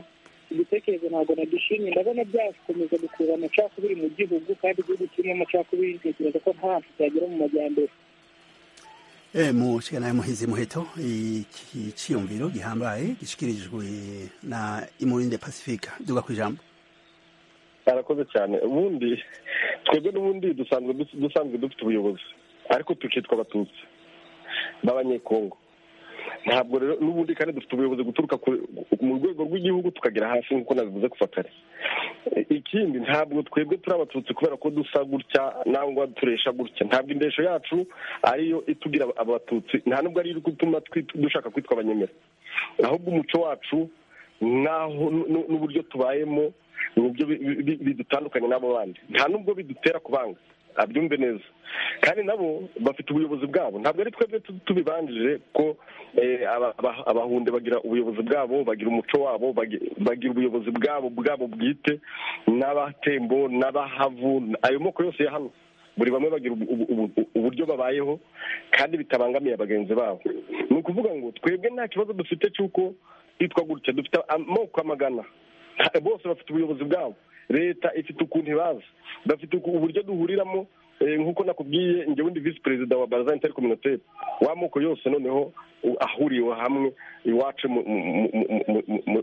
Speaker 6: igitekerezo ntabwo nagishimye ndabona byakomeza gukurura amacakubiri mu gihugu kandi igihugu kirimo amacakubiri ntekereza ko ntabwo cyagera mu majyambere
Speaker 1: mu nshingano y'umuhizi muheto iki cyiyumviro gihambaye gishyikirijwe na imurinde pacifique duga ku ijambo
Speaker 4: barakoze cyane ubundi twebwe n'ubundi dusanzwe dusanzwe dufite ubuyobozi ariko tukitwa abatutsi b'abanyekongo ntabwo rero n'ubundi kandi dufite ubuyobozi guturuka mu rwego rw'igihugu tukagera hasi nk'uko nabivuze kuva kare ikindi ntabwo twebwe turi abatutsi kubera ko dusa gutya nangwa turesha gutya ntabwo indesho yacu ariyo itugira abatutsi nta nubwo ariyo iri gutuma dushaka kwitwa abanyemera ahubwo umuco wacu n'aho n'uburyo tubayemo ni uburyo bidutandukanye n'abo bandi nta nubwo bidutera kubanga abyumve neza kandi nabo bafite ubuyobozi bwabo ntabwo ari twebwe tubibanjije ko abahunde bagira ubuyobozi bwabo bagira umuco wabo bagira ubuyobozi bwabo bwabo bwite n'abatembo n'abahavu ayo moko yose ya hano buri bamwe bagira uburyo babayeho kandi bitabangamiye bagenzi babo ni ukuvuga ngo twebwe nta kibazo dufite cy'uko twitwa gutya dufite amoko amagana bose bafite ubuyobozi bwabo leta ifite ukuntu ibaza bafite uburyo duhuriramo nk'uko nakubwiye njye wundi visi perezida wa barazani itari kominoteri w'amoko yose noneho ahuriwe hamwe iwacu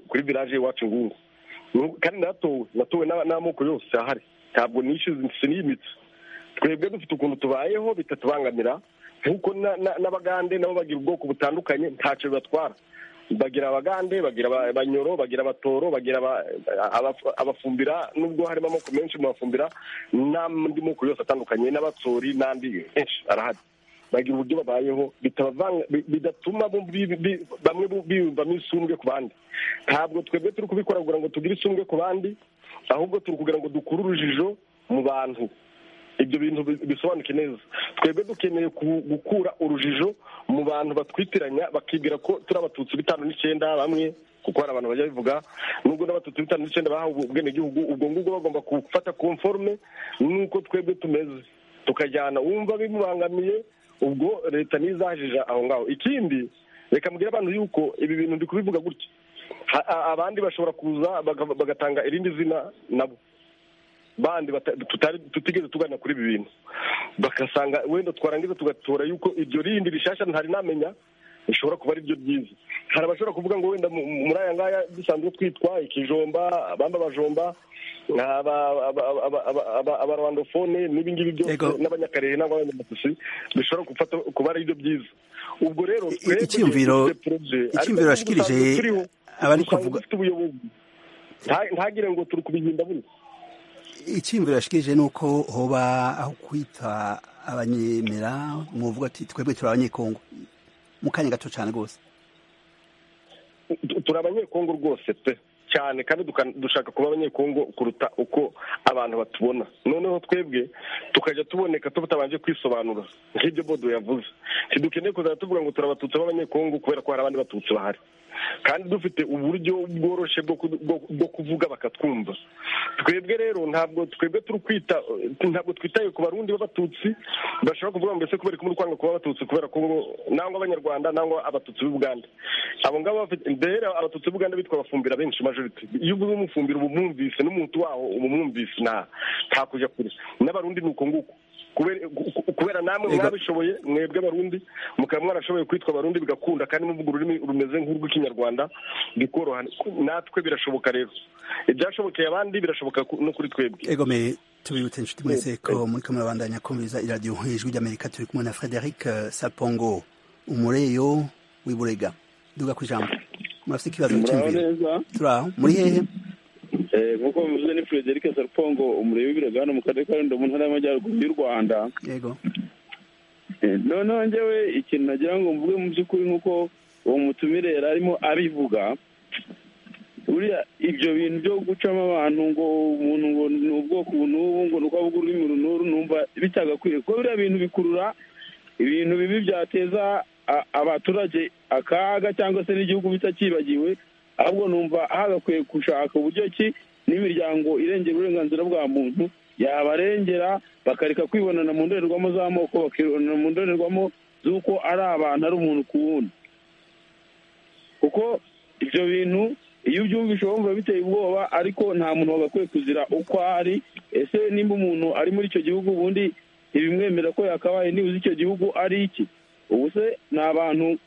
Speaker 4: kuri viraje iwacu ngungu kandi natowe natowe n'amoko yose ahari ntabwo nishyuze n'iyimitsi twebwe dufite ukuntu tubayeho bitatubangamira nk'uko n'abagande nabo bagira ubwoko butandukanye ntacyo bibatwara bagira abagande bagira abanyoro bagira abatoro bagira abafumbira nubwo harimo amoko menshi mu bafumbira n'andi moko yose atandukanye n'abatsori n'andi menshi arahari bagira uburyo babayeho bidatuma bamwe biyumvamo isumbwe ku bandi ntabwo twebwe turi kubikora kugira ngo tugire isumbwe ku bandi ahubwo turi kugira ngo dukure urujijo mu bantu ibyo bintu bisobanuke neza twebwe dukeneye gukura urujijo mu bantu batwitiranya bakibwira ko turi abatutsi bitanu n'icyenda bamwe kuko hari abantu bajya bivuga nubwo n'abatutsi bitanu n'icyenda bahawe ubwenegihugu ubwo ngubwo bagomba gufata konforme n'uko twebwe tumeze tukajyana wumva bimubangamiye ubwo leta ntizajije aho ngaho ikindi reka mbwira abantu yuko ibi bintu ndi kubivuga gutya abandi bashobora kuza bagatanga irindi zina nabo bandi tutigeze tugana kuri ibi bintu bagasanga wenda twarangiza tugatora yuko iryo rindi rishyashya ntari namenya rishobora kuba ari ryo ryiza hari abashobora kuvuga ngo wenda muri aya ngaya dusanzwe twitwa ikijomba abamba abajomba abarwandofone n'ibingibi byose n'abanyakarehe n'abandi n'abanyamatusi bishobora gufata kuba ari byo byiza ubwo rero
Speaker 1: icyumviro icyumviro bashikirije abari kuvuga
Speaker 4: ntagire ngo turi kubihinda buri
Speaker 1: icyumviro bashikirije ni uko hoba aho kwita abanyemera muvuga ati twebwe turi abanyekongo mu kanya gato cyane rwose
Speaker 4: turi abanyekongo rwose pe cyane kandi dushaka kuba abanyekongo kuruta uko abantu batubona noneho twebwe tukajya tuboneka tutabanje kwisobanura nk'ibyo bodo yavuze ntidukeneye kuzajya tuvuga ngo turi abatutsi b'abanyekongo kubera ko hari abandi batutsi bahari kandi dufite uburyo bworoshye bwo kuvuga bakatwumva twebwe rero ntabwo twebwe turi kwita ntabwo twitaye ku barundi b'abatutsi bashobora kuvuga mbese kubera ko muri kwanga kuba abatutsi kubera ko nangwa abanyarwanda nangwa abatutsi b'i Uganda abo ngabo bafite mbere abatutsi b'i Uganda bitwa abafumbira benshi majority iyo uguze umufumbira uba umwumvise n'umuntu waho uba umwumvise nta kujya kure n'abarundi ni uko nguko kubera namwe mwabishoboye mwebwe abarundi mukaba mwarashoboye kwitwa abarundi bigakunda kandi muvuga ururimi rumeze nk'urw'ikinyarwanda bikoroha natwe birashoboka rero ibyashobokeye abandi birashoboka no kuri twebwe
Speaker 1: egome tubibutse inshuti mwese ko muri kamwe babandanya kumviriza iradiyo nk'ijwi ry'amerika turi kumwe na frederic sapongo umureyo w'iburega duga ku ijambo murafite ikibazo cy'umviro turi aho muri hehe
Speaker 10: nk'uko bivuze ni frederic sarupongo umurebe w'ibirega hano mu karere ka rundo mu ntara y'amajyaruguru y'u rwanda noneho njyewe ikintu nagira ngo mvuge mu by'ukuri nk'uko uwo mutumire yari arimo abivuga buriya ibyo bintu byo gucamo abantu ngo umuntu ngo ni ubwoko ubu n'ubu ngo ni uko avuga ururimi runuru numva bitagakwiye kuko biriya bintu bikurura ibintu bibi byateza abaturage akaga cyangwa se n'igihugu bitakibagiwe ahubwo numva hagakwiye gushaka uburyo ki n'imiryango irengera uburenganzira bwa muntu yabarengera bakareka kwibonana mu ndorerwamo z'amoko bakibonana mu ndorerwamo z'uko ari abantu ari umuntu ku wundi kuko ibyo bintu iyo ubyumvishe wumva biteye ubwoba ariko nta muntu wagakwiye kuzira uko ari ese nimba umuntu ari muri icyo gihugu ubundi ntibimwemera ko yakabaye nibuze icyo gihugu ari iki ubu se ni abantu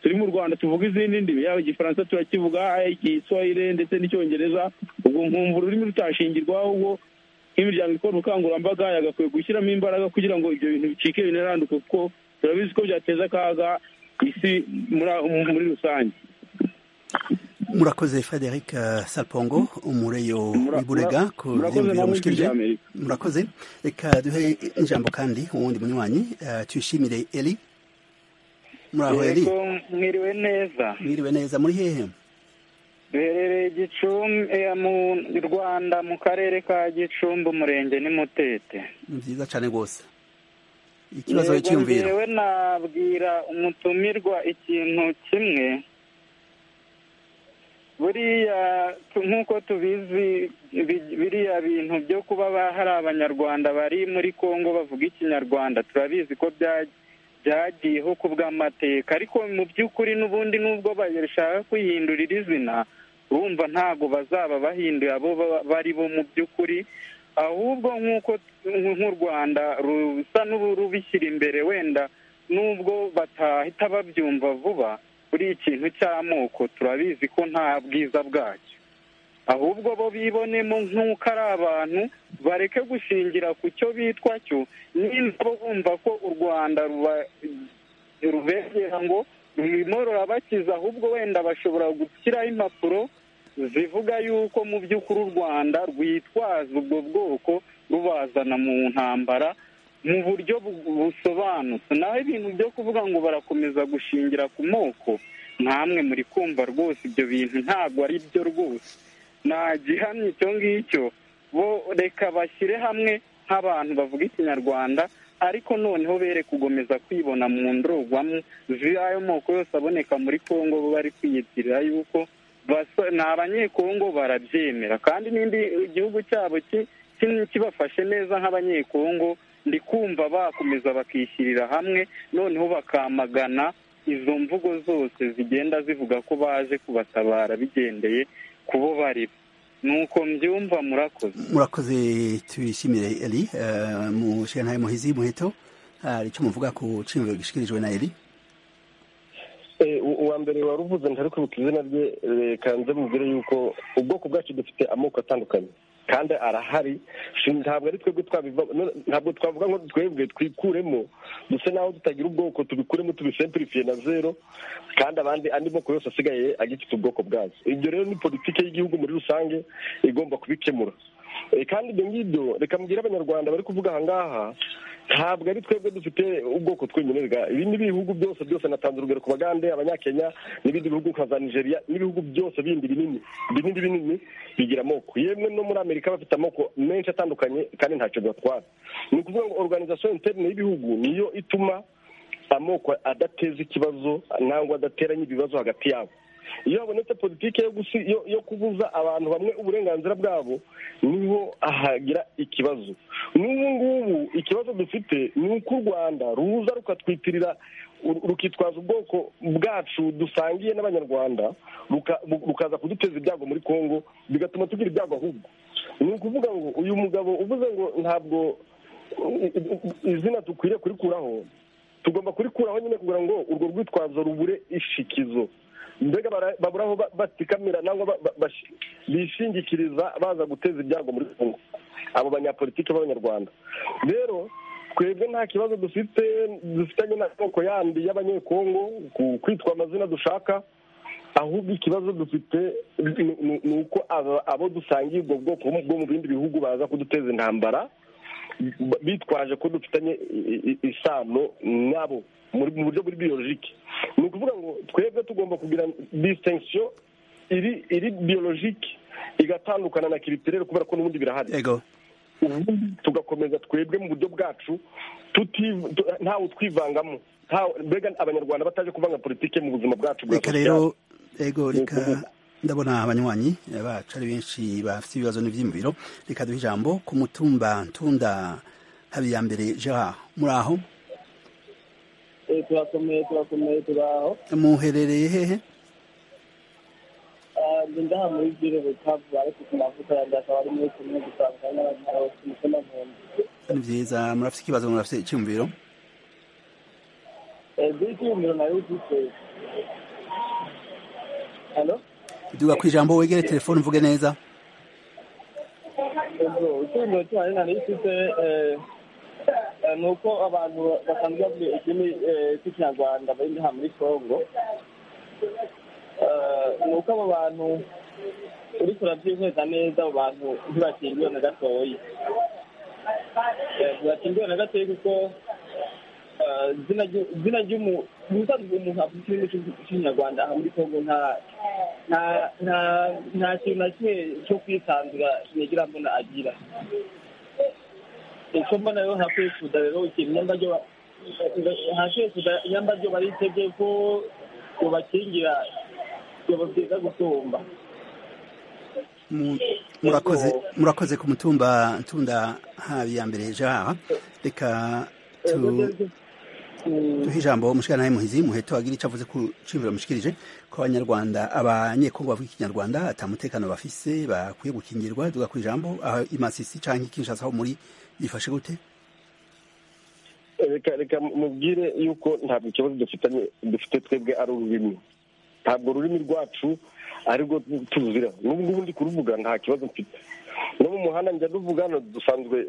Speaker 10: turi mu rwanda tuvuga izindi ndimi yaba igifaransa turakivuga igiswahire ndetse n'icyongereza ubwo nkumva ururimi rutashingirwa ahubwo nk'imiryango ikora ubukangurambaga yagakwiye gushyiramo imbaraga kugira ngo ibyo bintu bicike binaranduke kuko turabizi ko byateza akaga isi muri rusange
Speaker 1: murakoze frederic sapongo umureyo w'iburega ku byiyumviro mushikirije murakoze reka duhe ijambo kandi uwundi munywanyi tuyishimire eri
Speaker 11: muri mwiriwe neza
Speaker 1: mwiriwe neza muri hehe
Speaker 11: duherereye gicumbi mu rwanda mu karere ka gicumbi umurenge ni mutete
Speaker 1: ni byiza cyane rwose ikibazo cyiyumvira
Speaker 11: yewe nabwira umutumirwa ikintu kimwe buriya nk'uko tubizi biriya bintu byo kuba hari abanyarwanda bari muri congo bavuga ikinyarwanda turabizi ko byagiye byagiyeho ku bw'amateka ariko mu by'ukuri n'ubundi n'ubwo bashaka kwihindurira izina urumva ntabwo bazaba bahinduye abo bari bo mu by'ukuri ahubwo nk'uko nk'u rwanda rusa n'urubishyira imbere wenda n'ubwo batahita babyumva vuba buri ikintu cy'amoko turabizi ko nta bwiza bwacyo ahubwo bo bibonemo nk'uko ari abantu bareke gushingira ku cyo bitwa cyo nimba bo bumva ko u rwanda rubegera ngo rurimo rurabakiza ahubwo wenda bashobora gushyiraho impapuro zivuga yuko mu by'ukuri u rwanda rwitwaza ubwo bwoko rubazana mu ntambara mu buryo busobanutse naho ibintu byo kuvuga ngo barakomeza gushingira ku moko ntamwe muri kumva rwose ibyo bintu ntabwo ari byo rwose nta gihamya icyo ngicyo bo reka bashyire hamwe nk'abantu bavuga ikinyarwanda ariko noneho bere kugomeza kwibona mu ndorerwamo z'ayo moko yose aboneka muri congo bo bari kwiyitirira yuko ni abanyekongo barabyemera kandi n'indi gihugu cyabo kibafashe neza nk'abanyekongo ndi kumva bakomeza bakishyirira hamwe noneho bakamagana izo mvugo zose zigenda zivuga ko baje kubatabara bigendeye kubo bari nuko mbyumva murakoze
Speaker 1: murakoze tuyishimire eli eh, mushikantahe muhizi muheto hari icyo muvuga ku ciyumviro gishyikirijwe na eli
Speaker 4: Eh, u- uwa mbere wari uvuze ntari kwibuka izina rye reka nze mubwire yuko ubwoko bwacu dufite amoko atandukanye kandi arahari Si- ntabwo ari twebwe twabiva no- ntabwo twavuga ngo twebwe twikuremo dusa naho tutagira ubwoko tubikuremo tubisempurifiye na zero kandi abandi andi moko yose asigaye agifite ubwoko bwazo ibyo rero ni politiki y'igihugu muri rusange igomba kubikemura Eh, kandi ibyo ngibyo reka mbwire abanyarwanda bari kuvuga aha ngaha ntabwo ari twebwe dufite ubwoko twemererwa ibi ni ibihugu byose byose natanze urugero ku bagande abanyakenya n'ibindi bihugu nka za nigeria n'ibihugu byose bindi binini binini binini bigira amoko yemwe no muri amerika bafite amoko menshi atandukanye kandi ntacyo bibatwara ni ukuvuga ngo organisation interne y'ibihugu niyo ituma amoko adateza ikibazo nangwa adateranya ibibazo hagati yabo iyo habonetse politiki yo gusi- yo- yo kubuza abantu bamwe uburenganzira bwabo niho ahagira ikibazo n'ubu ngubu ikibazo dufite ni uko u rwanda ruza rukatwitirira ru- rukitwaza ubwoko bwacu dusangiye n'abanyarwanda ruka- bu- rukaza kuduteza ibyago muri congo bigatuma tugira ibyago ahubwo ni ukuvuga ngo uyu mugabo uvuze ngo ntabwo i- i- izina dukwiriye kurikuraho tugomba kurikuraho nyine kugira ngo urwo rwitwazo rubure ishikizo mbega bara- babura aho ba- batikamira nangwa ba- ba- bashi- bishingikiriza baza guteza ibyago muri kongo abo banyapolitiki b'abanyarwanda rero twebwe nta kibazo dufite dufitanye n'amoko yandi y'abanyekongo ku- kwitwa amazina dushaka ahubwo ikibazo dufite ni- ni ni uko aba- abo dusangiye ubwo bwoko bwo mu bindi bihugu baza kuduteza intambara b- bitwaje ko dufitanye i- i- isano nabo muri- mu buryo buri biyolojike ni ukuvuga ngo twebwe tugomba kugira disitensiyo iri iri biyolojike igatandukana na kiritirere kubera ko n'ubundi birahari
Speaker 1: ego
Speaker 4: ubundi tugakomeza twebwe mu buryo bwacu tuti- tu- ntawe twivangamo mbega abanyarwanda bataje kuvanga politike mu buzima bwacu bwa
Speaker 1: reka rero ego reka ndabona abanywanyi bacu ari benshi bafite ibibazo n'ibyiyumviro reka duhe ijambo ku mutumba ntunda habiyambere gerard muri aho
Speaker 12: turakomeye turakomeye turaho
Speaker 1: muherereye hehe
Speaker 12: ndaha muri biro bukavu ariko ku mavuta yanjye akaba ari muri kumwe gusanga n'abantu ku mutima nkunda
Speaker 1: ni byiza murafite ikibazo murafite icyumviro
Speaker 12: by'iki ibiro nayo ufite hano
Speaker 1: duga ku ijambo wegere telefone uvuge neza
Speaker 12: ubwo icyumviro cyane nari ufite ni uko abantu basanzwe bavuga ikindi cy'ikinyarwanda bari ngaha muri congo Eh, ni uko abo bantu uriko urabyihweza neza abo bantu ntibakingiwe na gatoya ntibakingiwe na gatoya kuko eh, izina ryu- izina ry'umuntu ubusanzwe umuntu avuga ikirimi cy'ikinyarwanda aha muri congo nta nta- nta- nta kintu na kimwe cyo kwisanzura nigira mbona agira icyo mbona rero hakwifuza rero ikintu nyambajyo ba- hakwifuza nyambajyo baritege ko bubakingira byaba byiza gusumba
Speaker 1: Mu- murakoze murakoze ku mutumba ntunda habiyambere gerard reka tu duhe ijambo mushikana muhizi muheto agira icyo avuze ku cyumviro mushikirije ko abanyarwanda abanyekongo bavuga ikinyarwanda atamutekano bafise bakwiye gukingirwa duga ku ijambo aho imasisi canke kinshasa ho muri bifashe gute
Speaker 4: reka reka mubwire yuko ntabwo ikibazo dufitanye dufite twebwe ari ururimi ntabwo ururimi rwacu arirwo tuzira n'ubu ngubu ndi kuruvuga nta kibazo mfite no mu muhanda njya ruvuga hano dusanzwe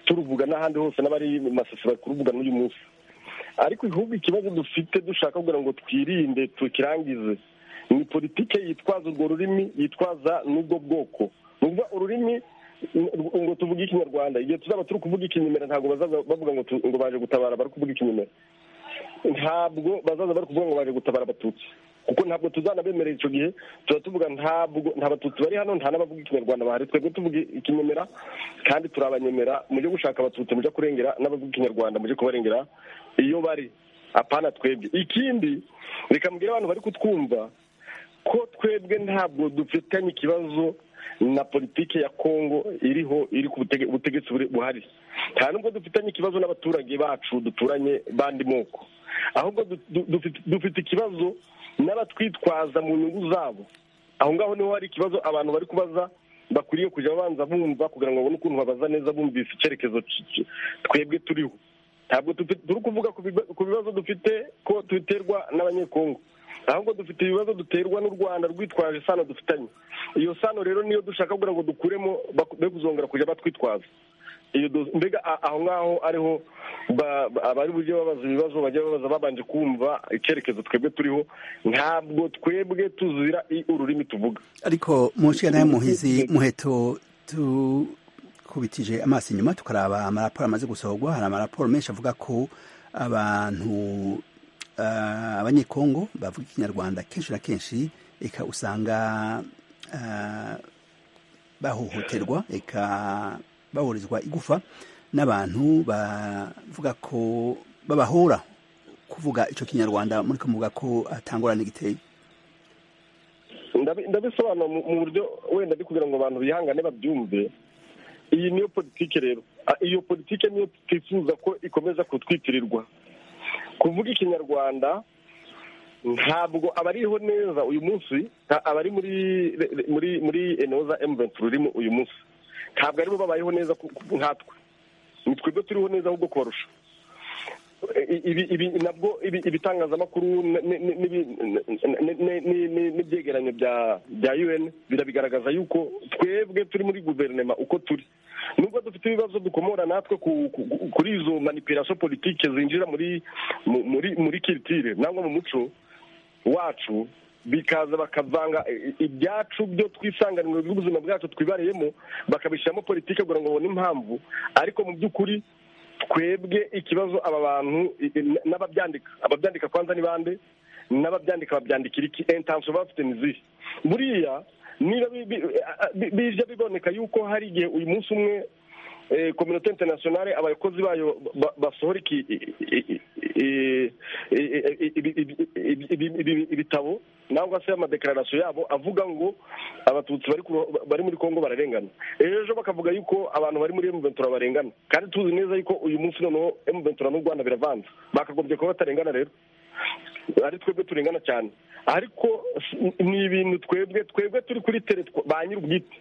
Speaker 4: turuvuga n'ahandi hose n'abari masisi bari kuruvuga n'uyu munsi ariko igihugu ikibazo dufite dushaka kugira ngo twirinde tukirangize ni politike yitwaza urwo rurimi yitwaza n'ubwo bwoko ni ukuvuga ururimi ngo ngo tuvuge ikinyarwanda igihe tuzaba turi kuvuga ikinyemera ntabwo bazaza bavuga ngo tu- ngo baje gutabara bari kuvuga ikinyemera ntabwo bazaza bari kuvuga ngo baje gutabara abatutsi kuko ntabwo tuzanabemerera icyo gihe tuba tuvuga ntabwo nta batutsi bari hano nta n'abavuga ikinyarwanda bahari twebwe tuvuga ikinyemera kandi turabanyemera mujye gushaka abatutsi mujye kurengera n'abavuga ikinyarwanda mujye kubarengera iyo bari apana twebwe ikindi reka mbwire abantu bari kutwumva ko twebwe ntabwo dufitanye ikibazo na politiki ya kongo iriho iri ku butege- butegetsi buri- buhari nta nubwo dufitanye ikibazo n'abaturage bacu duturanye bandi moko ahubwo du- du- dufite- dufite ikibazo n'abatwitwaza mu nyungu zabo aho ngaho niho hari ikibazo abantu bari kubaza bakwiriye kujya babanza bumva kugira ngo babone ukuntu babaza neza bumvise icyerekezo c- c- twebwe turiho ntabwo tufi- turi kuvuga ku biba- ku bibazo dufite ko duterwa n'abanyekongo ahubwo dufite ibibazo duterwa n'u rwanda rwitwaje isano dufitanye iyo sano rero niyo dushaka kugira ngo dukuremo bak- be kuzongera kujya batwitwaza iyo do- mbega a- aho ngaho ariho ba- ba- abari bujye babaza ibibazo bajya babaza babanje kumva icyerekezo twebwe turiho ntabwo twebwe tuzira i- ururimi tuvuga
Speaker 1: ariko munshingano ya muhizi muheto tukubitije amaso inyuma tukaraba amaraporo amaze gusohorwa hari amaraporo menshi avuga ko abantu ah, abanyekongo bavuga ikinyarwanda kenshi na kenshi eka usanga ah, bahohoterwa eka bahorizwa igufa n'abantu bavuga ko babahora kuvuga icyo kinyarwanda muri kuvuga ko atangorane giteye
Speaker 4: Ndabi- ndabisobanura mu mu buryo wenda ndi kugira ngo abantu bihangane babyumve iyi niyo politike rero A- iyo politike niyo twifuza ko ikomeza kutwitirirwa kuvuga ikinyarwanda ntabwo abariho neza uyu munsi nta- abari muri re- re- muri muri enoza emuventi rurimo uyu munsi ntabwo aribo babayeho neza ku- ku- nkatwe ni twebwe turiho neza ahubwo kubarusha I- ibi ibi nabwo ibi- ibitangazamakuru n- n- n- n'ibi- n- n- n- n- n- n'ibyegeranyo bya bya un birabigaragaza yuko twebwe turi muri guverinoma uko turi nubwo dufite ibibazo dukomora natwe ku- ku- ku- kuri izo manipulation politike zinjira muri mu- muri muri kiritire nangwa mu muco wacu bikaza bakavanga i- i- ibyacu byo twisanganwe by'ubuzima bwacu twibariyemo bakabishyiramo politike kugira ngo babone impamvu ariko mu by'ukuri twebwe ikibazo aba bantu i- i- n'ababyandika ababyandika kwanza ni bande n'ababyandika babyandikira iki intansiyo bafite ni zihe buriya niba bi- bi- a- a- bi- bije biboneka yuko hari igihe uyu munsi umwe eh, kominote internationale abakozi bayo ba- basohora iki- i- i- i- i- ibi- ibi- ibi- ibi- ibi- ibitabo nangwa se amadeklarasiyo yabo avuga ngo abatutsi bari ku- bari muri kongo bararengana ejo bakavuga yuko abantu bari muri emuventura barengana kandi tuzi neza yuko uyu munsi noneho emuventura n'u rwanda biravanze bakagombye kuba batarengana rero ari twebwe turengana cyane ariko si- ni ibintu twebwe twebwe turi kuri tere tw- ba nyir'ubwite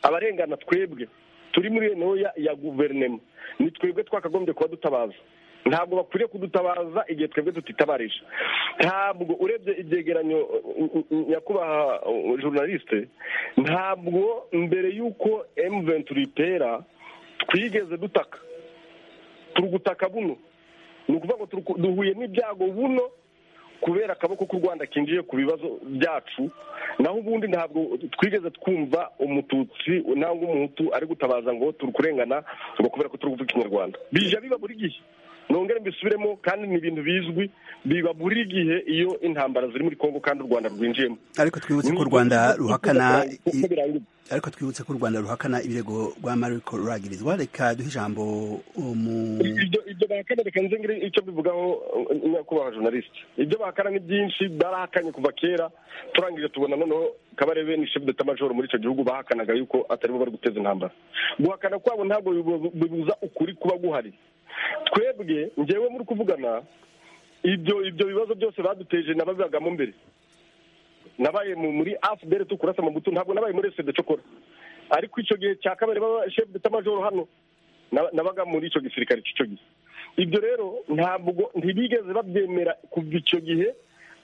Speaker 4: abarengana twebwe turi muri enoya ya guverinoma ni twebwe twakagombye kuba dutabaza ntabwo bakwiriye kudutabaza igihe twebwe tutitabarije ntabwo urebye ibyegeranyo uh, uh, uh, nyakubahwa uh, journaliste ntabwo mbere y'uko emuventura itera twigeze dutaka turi gutaka buno ni ukuvuga ngo turi ku- duhuye n'ibyago buno kubera akaboko k'u rwanda kinjiye ku bibazo byacu naho ubundi ntabwo twigeze twumva umututsi nangwa umuhutu ari gutabaza ngo turi kurengana ngo kubera ko turi kuvuga ikinyarwanda bija biba buri gihe nongere mbisubiremo kandi ni ibintu bizwi biba buri gihe iyo intambara ziri muri kongo kandi u rwanda rwinjiyemo
Speaker 1: ariko twibutse ko u rwanda ruhakana i- ariko twibutse ko u rwanda ruhakana ibirego rwa mariko ruragirizwa reka duhe ijambo umu
Speaker 4: ibyo ibyo bahakana reka nze ngire icyo mbivugaho uh, nyakubahwa journaliste ibyo bahakana ni byinshi barahakanye kuva kera turangije tubona noneho kabarebe ni chef d'état major muri icyo gihugu bahakanaga yuko ataribo bari guteza intambara guhakana kwabo ntabwo bibu- bibuza ukuri kuba guhari twebwe ngewe muri kuvugana ibyo ibyo bibazo byose baduteje nababibagamo mbere nabaye mu- muri afdr tukurasa amabuto ntabwo nabaye muri sede cokora ariko icyo gihe cya kabiri baba chef d'état major hano naba- nabaga muri icyo gisirikare cy'icyo gihe ibyo rero ntabwo ntibigeze babyemera kuva icyo gihe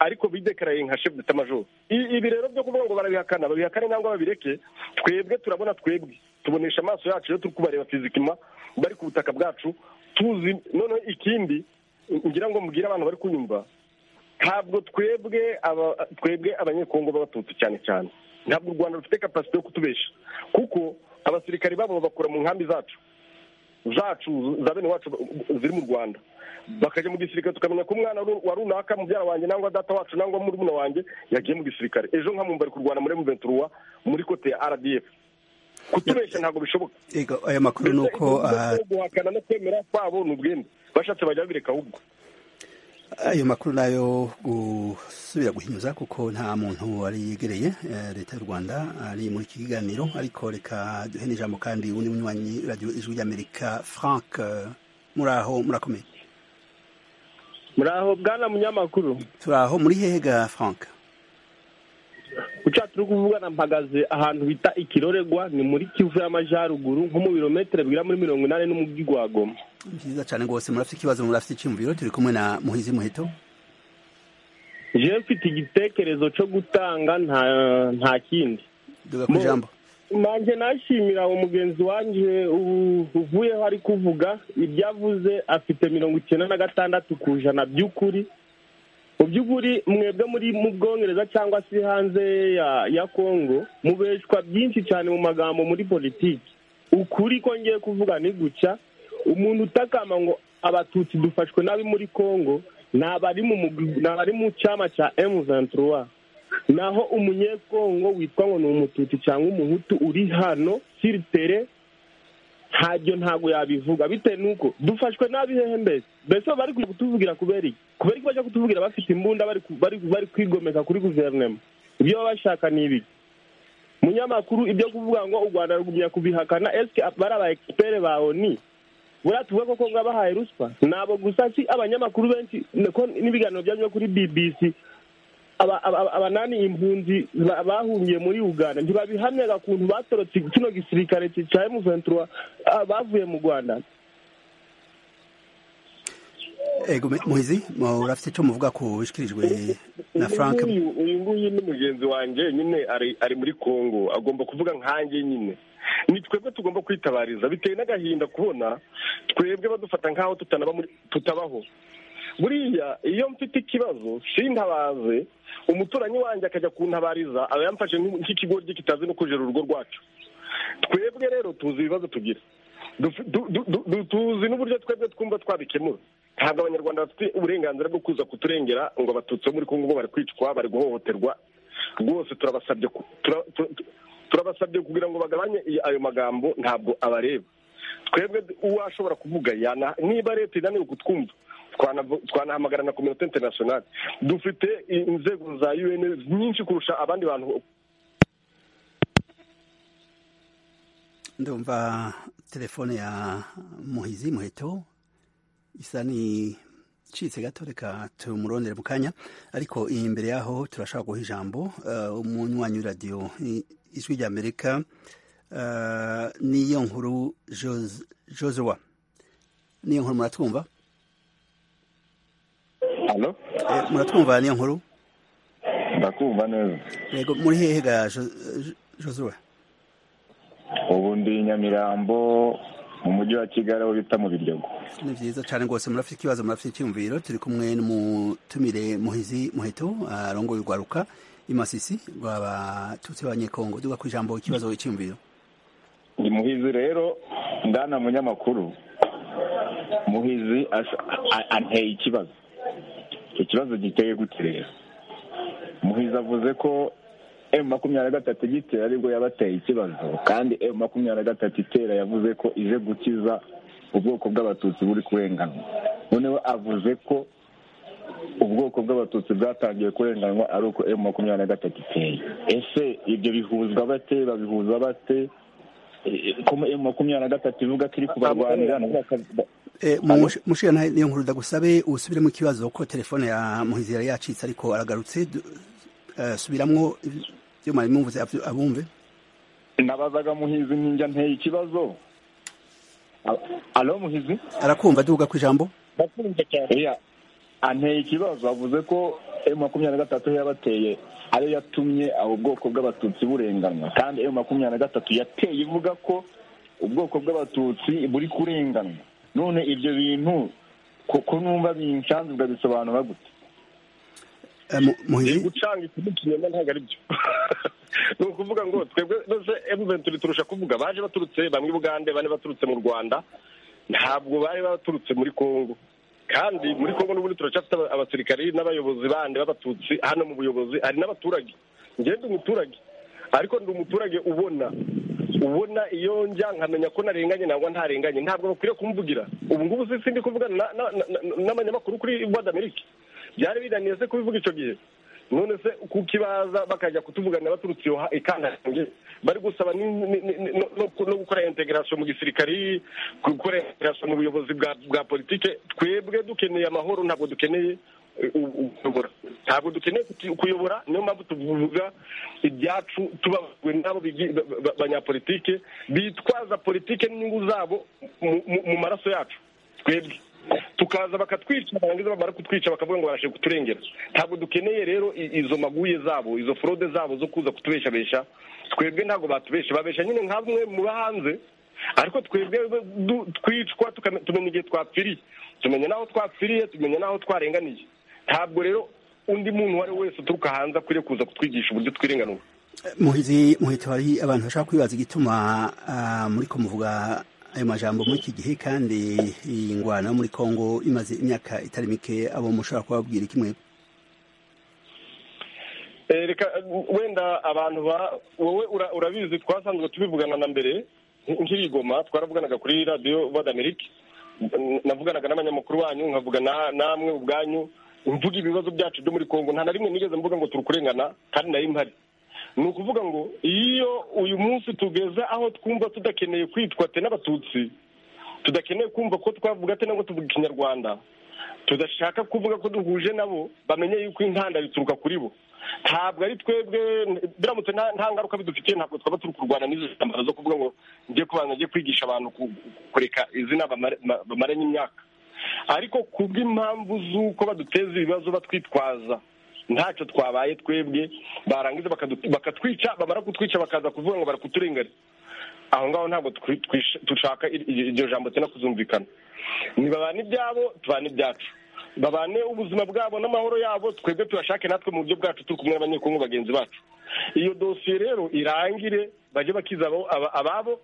Speaker 4: ariko bidekaraye nka chef d'état major I- ibi rero byo kuvuga ngo barabihakana babihakane nangwa babireke twebwe turabona twebwe tubonesha amaso yacu iyo turi kubareba fizikima bari ku butaka bwacu tuzi noneho ikindi ngira ngo mubwire abantu bari kunyumva ntabwo twebwe aba- twebwe abanyekongo b'abatutsi cyane cyane ntabwo u rwanda rufite kapasite yo kutubesha kuko abasirikari babo babakura mu nkambi zacu zacu za bene wacu ziri mu rwanda bakajya mu gisirikare tukamenya ko umwana ru- wa runaka mubyara wanjye nangwa data wacu nangwa murumuna wanjye yagiye mu gisirikare ejo nkamwumva ari kurwana muri muventuruwa muri kote ya rdf kutubeshya ntabwo bishoboka
Speaker 1: Ego, ayo makuru ni uko ah,
Speaker 4: Ndetse guhakana no kwemera kwabo ni ubwende bashatse bajya babireka ahubwo
Speaker 1: ayo makuru nayo gusubira guhinyuza kuko nta muntu wari yegereye eh, leta y'u rwanda ari muri iki kiganiro ariko reka duhe n'ijambo kandi undi munywanyi radiyo ijwi ry'amerika frank eh, muraho murakomeye
Speaker 13: muraho bwana munyamakuru
Speaker 1: turaho muri hehe ga frank
Speaker 13: guca turi kuvugana mpagaze ahantu bita ikiroregwa ni muri kivu y'amajyaruguru nko mu birometero bigera muri mirongo inani n'umujyi wa goma
Speaker 1: byiza cyane rwose murafite ikibazo murafite icyumviro turi kumwe na muhizi muheto
Speaker 13: jewe mfite igitekerezo cyo gutanga nta nta kindi
Speaker 1: duga ku ijambo
Speaker 13: nanjye nashimira umugenzi wanjye u- uvuyeho ari kuvuga ibyo avuze afite mirongo icyenda na gatandatu ku ijana by'ukuri mu by'ukuri mwebwe muri mu bwongereza cyangwa se hanze ya ya kongo mubeshwa byinshi cyane mu magambo muri politiki ukuri ko ngiye kuvuga ni guca umuntu utakama ngo abatutsi dufashwe nabi muri kongo ni abari mu mugwi- ni abari mu cyama cya emu naho umunyekongo witwa ngo ni umututsi cyangwa umuhutu uri hano siritere ntabyo ntabwo yabivuga bitewe n'uko dufashwe nabi hehe mbese mbese baba bari kujya kutuvugira kubera iki kubera iki bajya kutubwira bafite imbunda bari ku- bari bari kwigomeka kuri guverinoma ibyo baba bashaka ni ibiki munyamakuru ibyo kuvuga ngo u rwanda rugumya kubihakana esike bari aba ekipere ba oni buriya tuvuga ko kongo bahaye ruswa ntabwo gusa si abanyamakuru benshi niko n'ibiganiro byanyuze kuri bbc aba- aba- aba- abanani impunzi ba- bahungiye muri uganda ntibabihamyaga ukuntu batorotse kino gisirikare ki- cya emu ventura bavuye mu rwanda
Speaker 1: ego mu- muhizi murafite icyo muvuga ku bishyikirijwe na frank
Speaker 4: uyu nguyu- uyu nguyu ni mugenzi wanjye nyine ari ari muri congo agomba kuvuga nkanjye nyine ni twebwe tugomba kwitabariza bitewe n'agahinda kubona twebwe badufata nk'aho tutanaba muri- tutabaho buriya iyo mfite ikibazo sintabaze umuturanyi wanjye akajya kuntabariza aba yamfashe nk'u- nk'ikigoryi kitazi no kujera urugo rwacu twebwe rero tuzi ibibazo tugira Duf- du- du- du- du- tuzi n'uburyo twebwe twumva twabikemura ntabwo abanyarwanda bafite uburenganzira bwo kuza kuturengera ngo abatutsi bo muri kongo bo bari kwicwa bari guhohoterwa rwose turabasabye ku- tura- tu- tu- turabasabye kugira ngo bagabanye i- ayo magambo ntabwo abareba twebwe d- uwashobora kuvuga yana niba leta inaniwe kutwumva twanavu- twanahamagara na kominote interinasiyonali dufite i- inzego za un nyinshi kurusha abandi bantu
Speaker 1: ndumva telefone ya muhizi muheto isa ni icitse gato reka tumurondere mu kanya ariko imbere yaho turashaka guha ijambo eh, umunywanyi w'iradiyo i- ijwi ry'amerika eh, niyo nkuru Jos- josua niyo nkuru muratwumva
Speaker 14: Halo?
Speaker 1: Eh, muratwumva niyo nkuru
Speaker 14: Ndakumva neza.
Speaker 1: yego muri hehe ga Jo- Jo- josua
Speaker 14: Ubu ndi i Nyamirambo mu mujyi wa Kigali aho bita mu Biryogo.
Speaker 1: ni byiza cyane rwose murafite ikibazo murafite icyumviro turi kumwe n'umutumire muhizi muheto arongoye urwaruka imasisi rw'abatutsi b'abanyekongo duga ku ijambo ikibazo icyumviro
Speaker 14: Ni Muhizi rero ndana munyamakuru. Muhizi asa- a- anteye ikibazo. Icyo kibazo giteye gute rero? Muhizi avuze ko M makumyabiri na gatatu igitera aribwo yabateye ikibazo kandi M makumyabiri na gatatu itera yavuze ko ije gukiza ubwoko bw'abatutsi buri kurenganwa noneho avuze ko ubwoko bw'abatutsi bwatangiye kurenganwa ari uko emu makumyabiri na gatatu iteye ese ibyo bihuzwa bate babihuza bate E, ko emu makumyabiri na gatatu ivuga ko iri kubarwanira nabo baka-
Speaker 1: Eh, mu mushira na niyo nkuru ndagusabe usubiremo ikibazo ko telefone ya muhizi yari yacitse ariko aragarutse Du- eh, subiramwo ibyo mwari mwumvise abyu- abumve
Speaker 14: nabazaga muhizi ninjya nteye ikibazo A- alo muhizi
Speaker 1: arakumva duga ku ijambo
Speaker 14: Iya. anteye ikibazo avuze ko emu makumyabiri na gatatu yabateye ariyo yatumye aho bwoko bw'abatutsi burenganwa kandi emu makumyabiri na gatatu yateye ivuga ko ubwoko bw'abatutsi buri kurenganwa none ibyo bintu kuko numva binshanze ukabisobanura gute
Speaker 1: muhizi
Speaker 4: gucanga ikidukiyemo ntabwo ari byo ni ukuvuga ngo twebwe mbese emuventuri turusha kuvuga baje baturutse bamwe i bugande bane baturutse mu rwanda ntabwo bari baturutse muri congo kandi muri congo n'ubundi turacyafite aba- abasirikari n'abayobozi bandi b'abatutsi hano mu buyobozi hari n'abaturage njyewe ndi umuturage ariko ndi umuturage ubona ubona iyo njya nkamenya ko narenganye nangwa ntarenganye ntabwo bakwiriye kumvugira ubu ngubu si sindi kuvugana na- na- na- na- n'abanyamakuru kuri voix d'amerique byari binaniye se kubivuga icyo gihe none se kukibaza bakajya kutuvuganira baturutse iyo ha- ikandarange bari gusaba ni- ni- ni- ni- no no- no gukora integration mu gisirikari gukora integration mu buyobozi bwa bwa politike twebwe dukeneye amahoro ntabwo dukeneye kuyobora ntabwo dukeneye kuyobora niyo mpamvu tuvuga ibyacu tubabajwe n'abo banyapolitike bitwaza politike n'inyungu zabo mu maraso yacu twebwe tukaza bakatwica barangiza bamara kutwica bakavuga ngo barashe kuturengera ntabwo dukeneye rero i- izo maguye zabo izo forode zabo zo kuza kutubeshabesha twebwe ntabwo batubesha babesha nyine nka bamwe mu hanze ariko twebwe du- twicwa tukame- tumenya igihe twapfiriye tumenya n'aho twapfiriye tumenya n'aho twarenganiye ntabwo rero undi muntu uwo ari we wese uturuka hanze akwiriye kuza kutwigisha uburyo twirenganura
Speaker 1: muhizi muhita hari abantu bashaka kwibaza igituma ah, muriko muvuga ayo majambo muri iki gihe kandi iyi ngwano yo muri kongo imaze imyaka itari mike abo mushobora kubabwira kimwe
Speaker 4: Eh, reka eh, wenda abantu ba wowe ura- urabizi twasanzwe tubivugana na mbere nk'ibigoma twaravuganaga kuri radiyo badamerike navuganaga n'abanyamakuru banyu nkavuga na- namwe ubwanyu mvuga ibibazo byacu byo muri kongo nta na rimwe nigeze mvuga ngo turukurengana kandi nari mpari ni ukuvuga ngo iyo uyu munsi tugeze aho twumva tudakeneye kwitwa te n'abatutsi tudakeneye kumva ko twavuga te nabwo tuvuga ikinyarwanda tudashaka kuvuga ko duhuje nabo bamenye yuko intanda bituruka kuri bo ntabwo ari twebwe biramutse nta nta ngaruka bidufitiye ntabwo twaba turi kurwana n'izo ntambara zo kuvuga ngo njye kubanza njye kwigisha abantu ku- kureka izina bamare- ma- bamaranye imyaka ariko ku bw'impamvu z'uko baduteza ibibazo batwitwaza ntacyo twabaye twebwe barangiza bakadu- bakatwica bamara kutwica bakaza kuvuga ngo barakuturenganya aho ngaho ntabwo twi- twish- dushaka ir- ir- iryo jambo cyangwa kuzumvikana ntibabane ibyabo tubane ibyacu babane ubuzima bwabo n'amahoro yabo twebwe tuyashake natwe mu buryo bwacu turi kumwe n'abanyekongo bagenzi bacu iyo dosiye rero irangire bajye bakiza abo- aba- ababo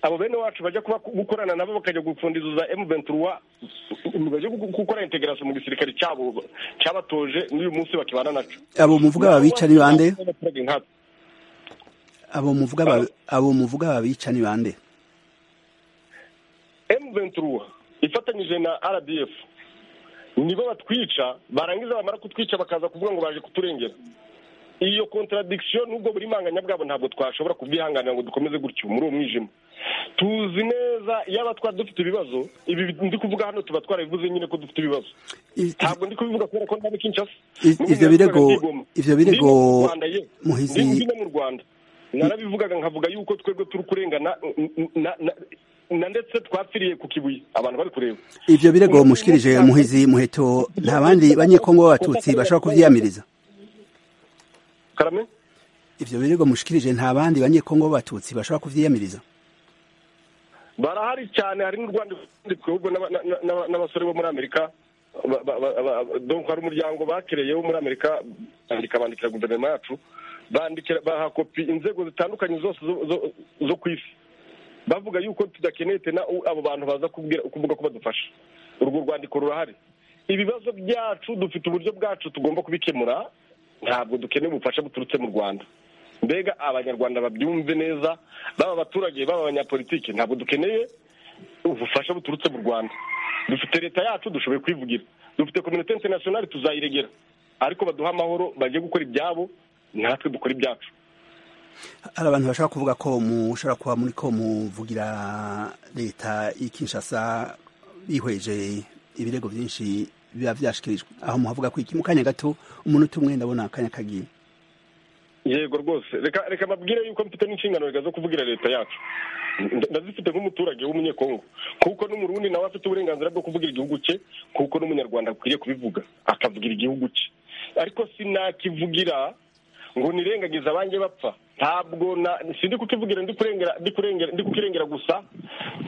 Speaker 4: abo bene wacu bajya kuba gukorana nabo bakajya gupfundizuza emu ventura bajya gu- gukora integarasiyo mu gisirikare cyabo cyabatoje n'uyu munsi bakibana nacyo
Speaker 1: abo muvuga babica ni bande
Speaker 4: Abaturage nkatwe.
Speaker 1: abo muvuga ba- abo muvuga babica ni bande
Speaker 4: M23 ifatanyije na RDF nibo batwica barangiza bamara kutwica bakaza kuvuga ngo baje kuturengera iyo contradiction n'ubwo buri manganya bwabo ntabwo twashobora kubyihanganira ngo dukomeze gutyo muri uwo mwijima tuzi neza yaba twari dufite ibibazo ibi ndi kuvuga hano tuba twarabivuze nyine ko dufite ibibazo ntabwo ndi kubivuga kubera ko nta n'ikinshasa
Speaker 1: I- ivyo birego ivyo birego
Speaker 4: muhizi
Speaker 1: muhizi
Speaker 4: mu rwanda narabivugaga nkavuga yuko twebwe turi kurengana n- n- na- na- na ndetse twapfiriye ku kibuye abantu bari kureba
Speaker 1: ivyo birego mushikirije muhizi muheto nta bandi banyekongo b'abatutsi bashobora kuvyiyamiriza
Speaker 4: karame
Speaker 1: ivyo birego mushikirije nta bandi banyekongo b'abatutsi bashobora kuvyiyamiriza
Speaker 4: barahari cyane hari n'u rwanda rundi twebwe n'aba- na- na- na- n'abasore bo muri amerika ba- ba- ba- ba- donc hari umuryango bakereye wo muri amerika bandika bandikira guverinoma yacu bandikira baha kopi inzego zitandukanye zose zo- zo- zo ku isi bavuga yuko tudakeneye tena u- abo bantu baza kubwira- kuvuga ko badufasha urwo rwandiko rurahari ibibazo byacu dufite uburyo bwacu tugomba kubikemura ntabwo dukeneye ubufasha buturutse mu rwanda mbega abanyarwanda babyumve neza baba abaturage baba abanyapolitiki ntabwo dukeneye ubufasha buturutse mu rwanda dufite leta yacu dushoboye kwivugira dufite kominote interinasiyonari tuzayiregera ariko baduha amahoro bajye gukora ibyabo natwe dukora ibyacu
Speaker 1: hari abantu bashaka kuvuga ko mushobora kuba muri ko muvugira leta y'i Kinshasa bihweje ibirego byinshi biba byashikirijwe aho muhavuga ko iki mu kanya gato umuntu tumwe ndabona akanya kagiye
Speaker 4: yego rwose reka reka babwire yuko mfite n'inshingano reka zo kuvugira leta yacu Nda- ndazifite nk'umuturage w'umunyekongo kuko n'umurundi nawe afite uburenganzira bwo kuvugira igihugu cye kuko n'umunyarwanda akwiriye kubivuga akavugira igihugu cye ariko sinakivugira ngo nirengagize abanjye bapfa ntabwo na sindi kukivugira ndi kurengera ndi kurengera ndi kukirengera gusa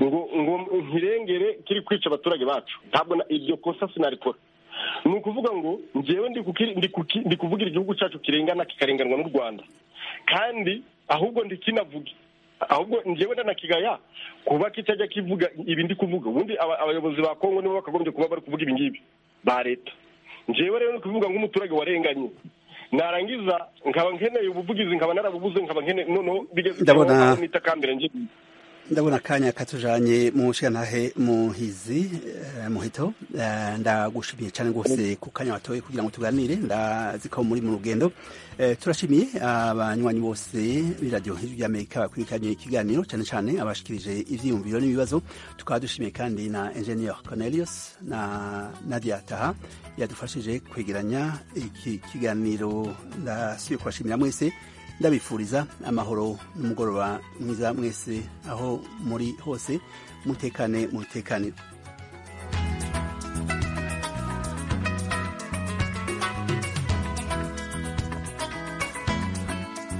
Speaker 4: ngo ngo nkirengere kiri kwica abaturage bacu ntabwo na- iryo kosa sinarikora ni ukuvuga ngo njyewe ndi kuki- ndi kuki- ndi kuvugira igihugu cyacu kirengana kikarenganwa n'u rwanda kandi ahubwo ndikinavuge ahubwo njyewe ndanakigaya kuba kitajya kivuga ibi ndi kuvuga ubundi aba- abayobozi ba kongo nibo bakagombye kuba bari kuvuga ibi ngibi ba leta njyewe rero ni kuvuga nk'umuturage warenganye narangiza nkaba nkeneye ubuvugizi nkaba narabubuze nkaba nkeneye noneho bigeze
Speaker 1: Ndabona-
Speaker 4: nitakambere njye
Speaker 1: ndabona akanya katujanye mu shantahe muhizi eh, muhito Eh, ndagushimiye cyane rwose ku kanya watoye kugira ngo tuganire ndazi ko muri mu rugendo Eh, turashimiye abanywanyi bose b'iradiyo nk'izi ry'amerika bakurikiranye ikiganiro cyane cyane abashikirije ivyiyumviro n'ibibazo tukaba dushimiye kandi na engineer cornelius na nadia taha yadufashije kwegeranya iki kiganiro ndasubiye kubashimira mwese ndabifuriza amahoro n'umugoroba mwiza mwese aho muri hose mutekane mu rutekaniro